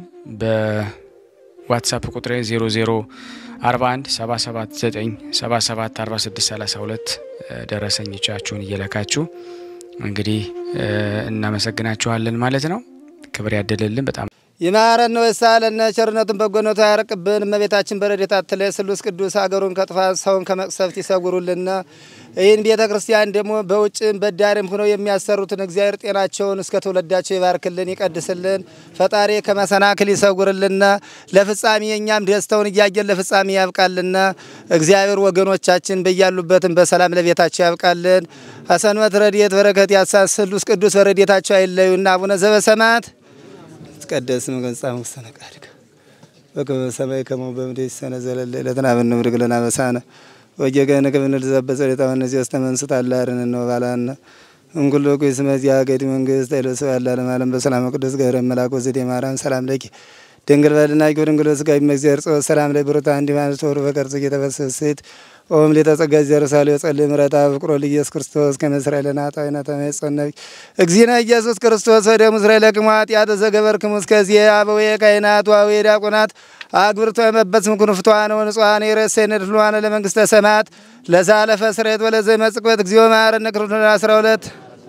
በዋትሳፕ ቁጥሬ 0041 779 77 46 32 ደረሰኞቻችሁን እየላካችሁ እንግዲህ እ እናመሰግናችኋለን ማለት ነው። ክብር ያደለልን በጣም ይማረን ነው የሳለነ ቸርነቱን በጎነቱ ያርቅብን። እመቤታችን በረድኤታ አትለይ። ስሉስ ቅዱስ አገሩን ከጥፋት ሰውን ከመቅሰፍት ይሰውሩልና። ይህን ቤተ ክርስቲያን ደግሞ በውጭም በዳርም ሆነው የሚያሰሩትን እግዚአብሔር ጤናቸውን እስከ ትውልዳቸው ይባርክልን፣ ይቀድስልን። ፈጣሪ ከመሰናክል ይሰውርልና። ለፍጻሜ እኛም ደስተውን እያየን ለፍጻሜ ያብቃልና። እግዚአብሔር ወገኖቻችን በያሉበትም በሰላም ለቤታቸው ያብቃልን። ሀሰንበት ረድኤት በረከት ያሳ ስሉስ ቅዱስ በረድኤታቸው አይለዩና። አቡነ ዘበሰማያት ይትቀደስ ስምከ ወይትጸድቅ ውስተ ፈቃድከ በከመ በሰማይ ከማሁ በምድር ሲሳነ ዘለለ ዕለትነ ሀበነ ኅብር ለነ አበሳነ ወጌጋየነ ከመ ንርዛዕ በጸሎተ ውስተ መንሱት አላርን ነው ባላነ እንኩሎ ኩይ ስመ ዚአገዲ መንግስት ኃይለ ስብሐት ለዓለመ ዓለም በሰላም ቅዱስ ገብረ መልአክ ወዘዴ ማርያም ሰላም ለኪ ድንግል በድናቂ ድንግል ስጋዊ መግዚአብሔር ጾ ሰላም ላይ ብሩታ እንዲማን ተወሩ በቀርጽ እየተፈሰስት ኦም ሊተጸጋ ዘርሳሌ ጸልይ ምረታ ፍቅሮ ለኢየሱስ ክርስቶስ ከመስራኤል ናጣይና ተመጸነብ እግዚእነ ኢየሱስ ክርስቶስ ወደ ምስራኤል ለቅማት ያተ ዘገበርክሙ እስከዚህ አበዌ ካህናት ዋዌ ዲያቆናት አግብርቶ የመበጽም ኩንፍቷን ወንጽዋን የረሴን ድሏን ለመንግስተ ሰማያት ለዛለፈ ስሬት ወለዘ መጽቅበት እግዚኦ መሐረነ ክርስቶስ 12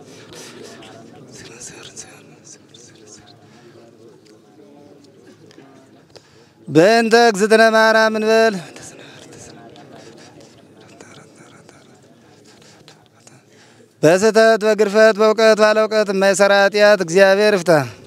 በእንተ እግዝእትነ ማርያም እንበል በስህተት በግርፈት በእውቀት ባለ እውቀት የማይሰራ ኃጢአት እግዚአብሔር ይፍታ።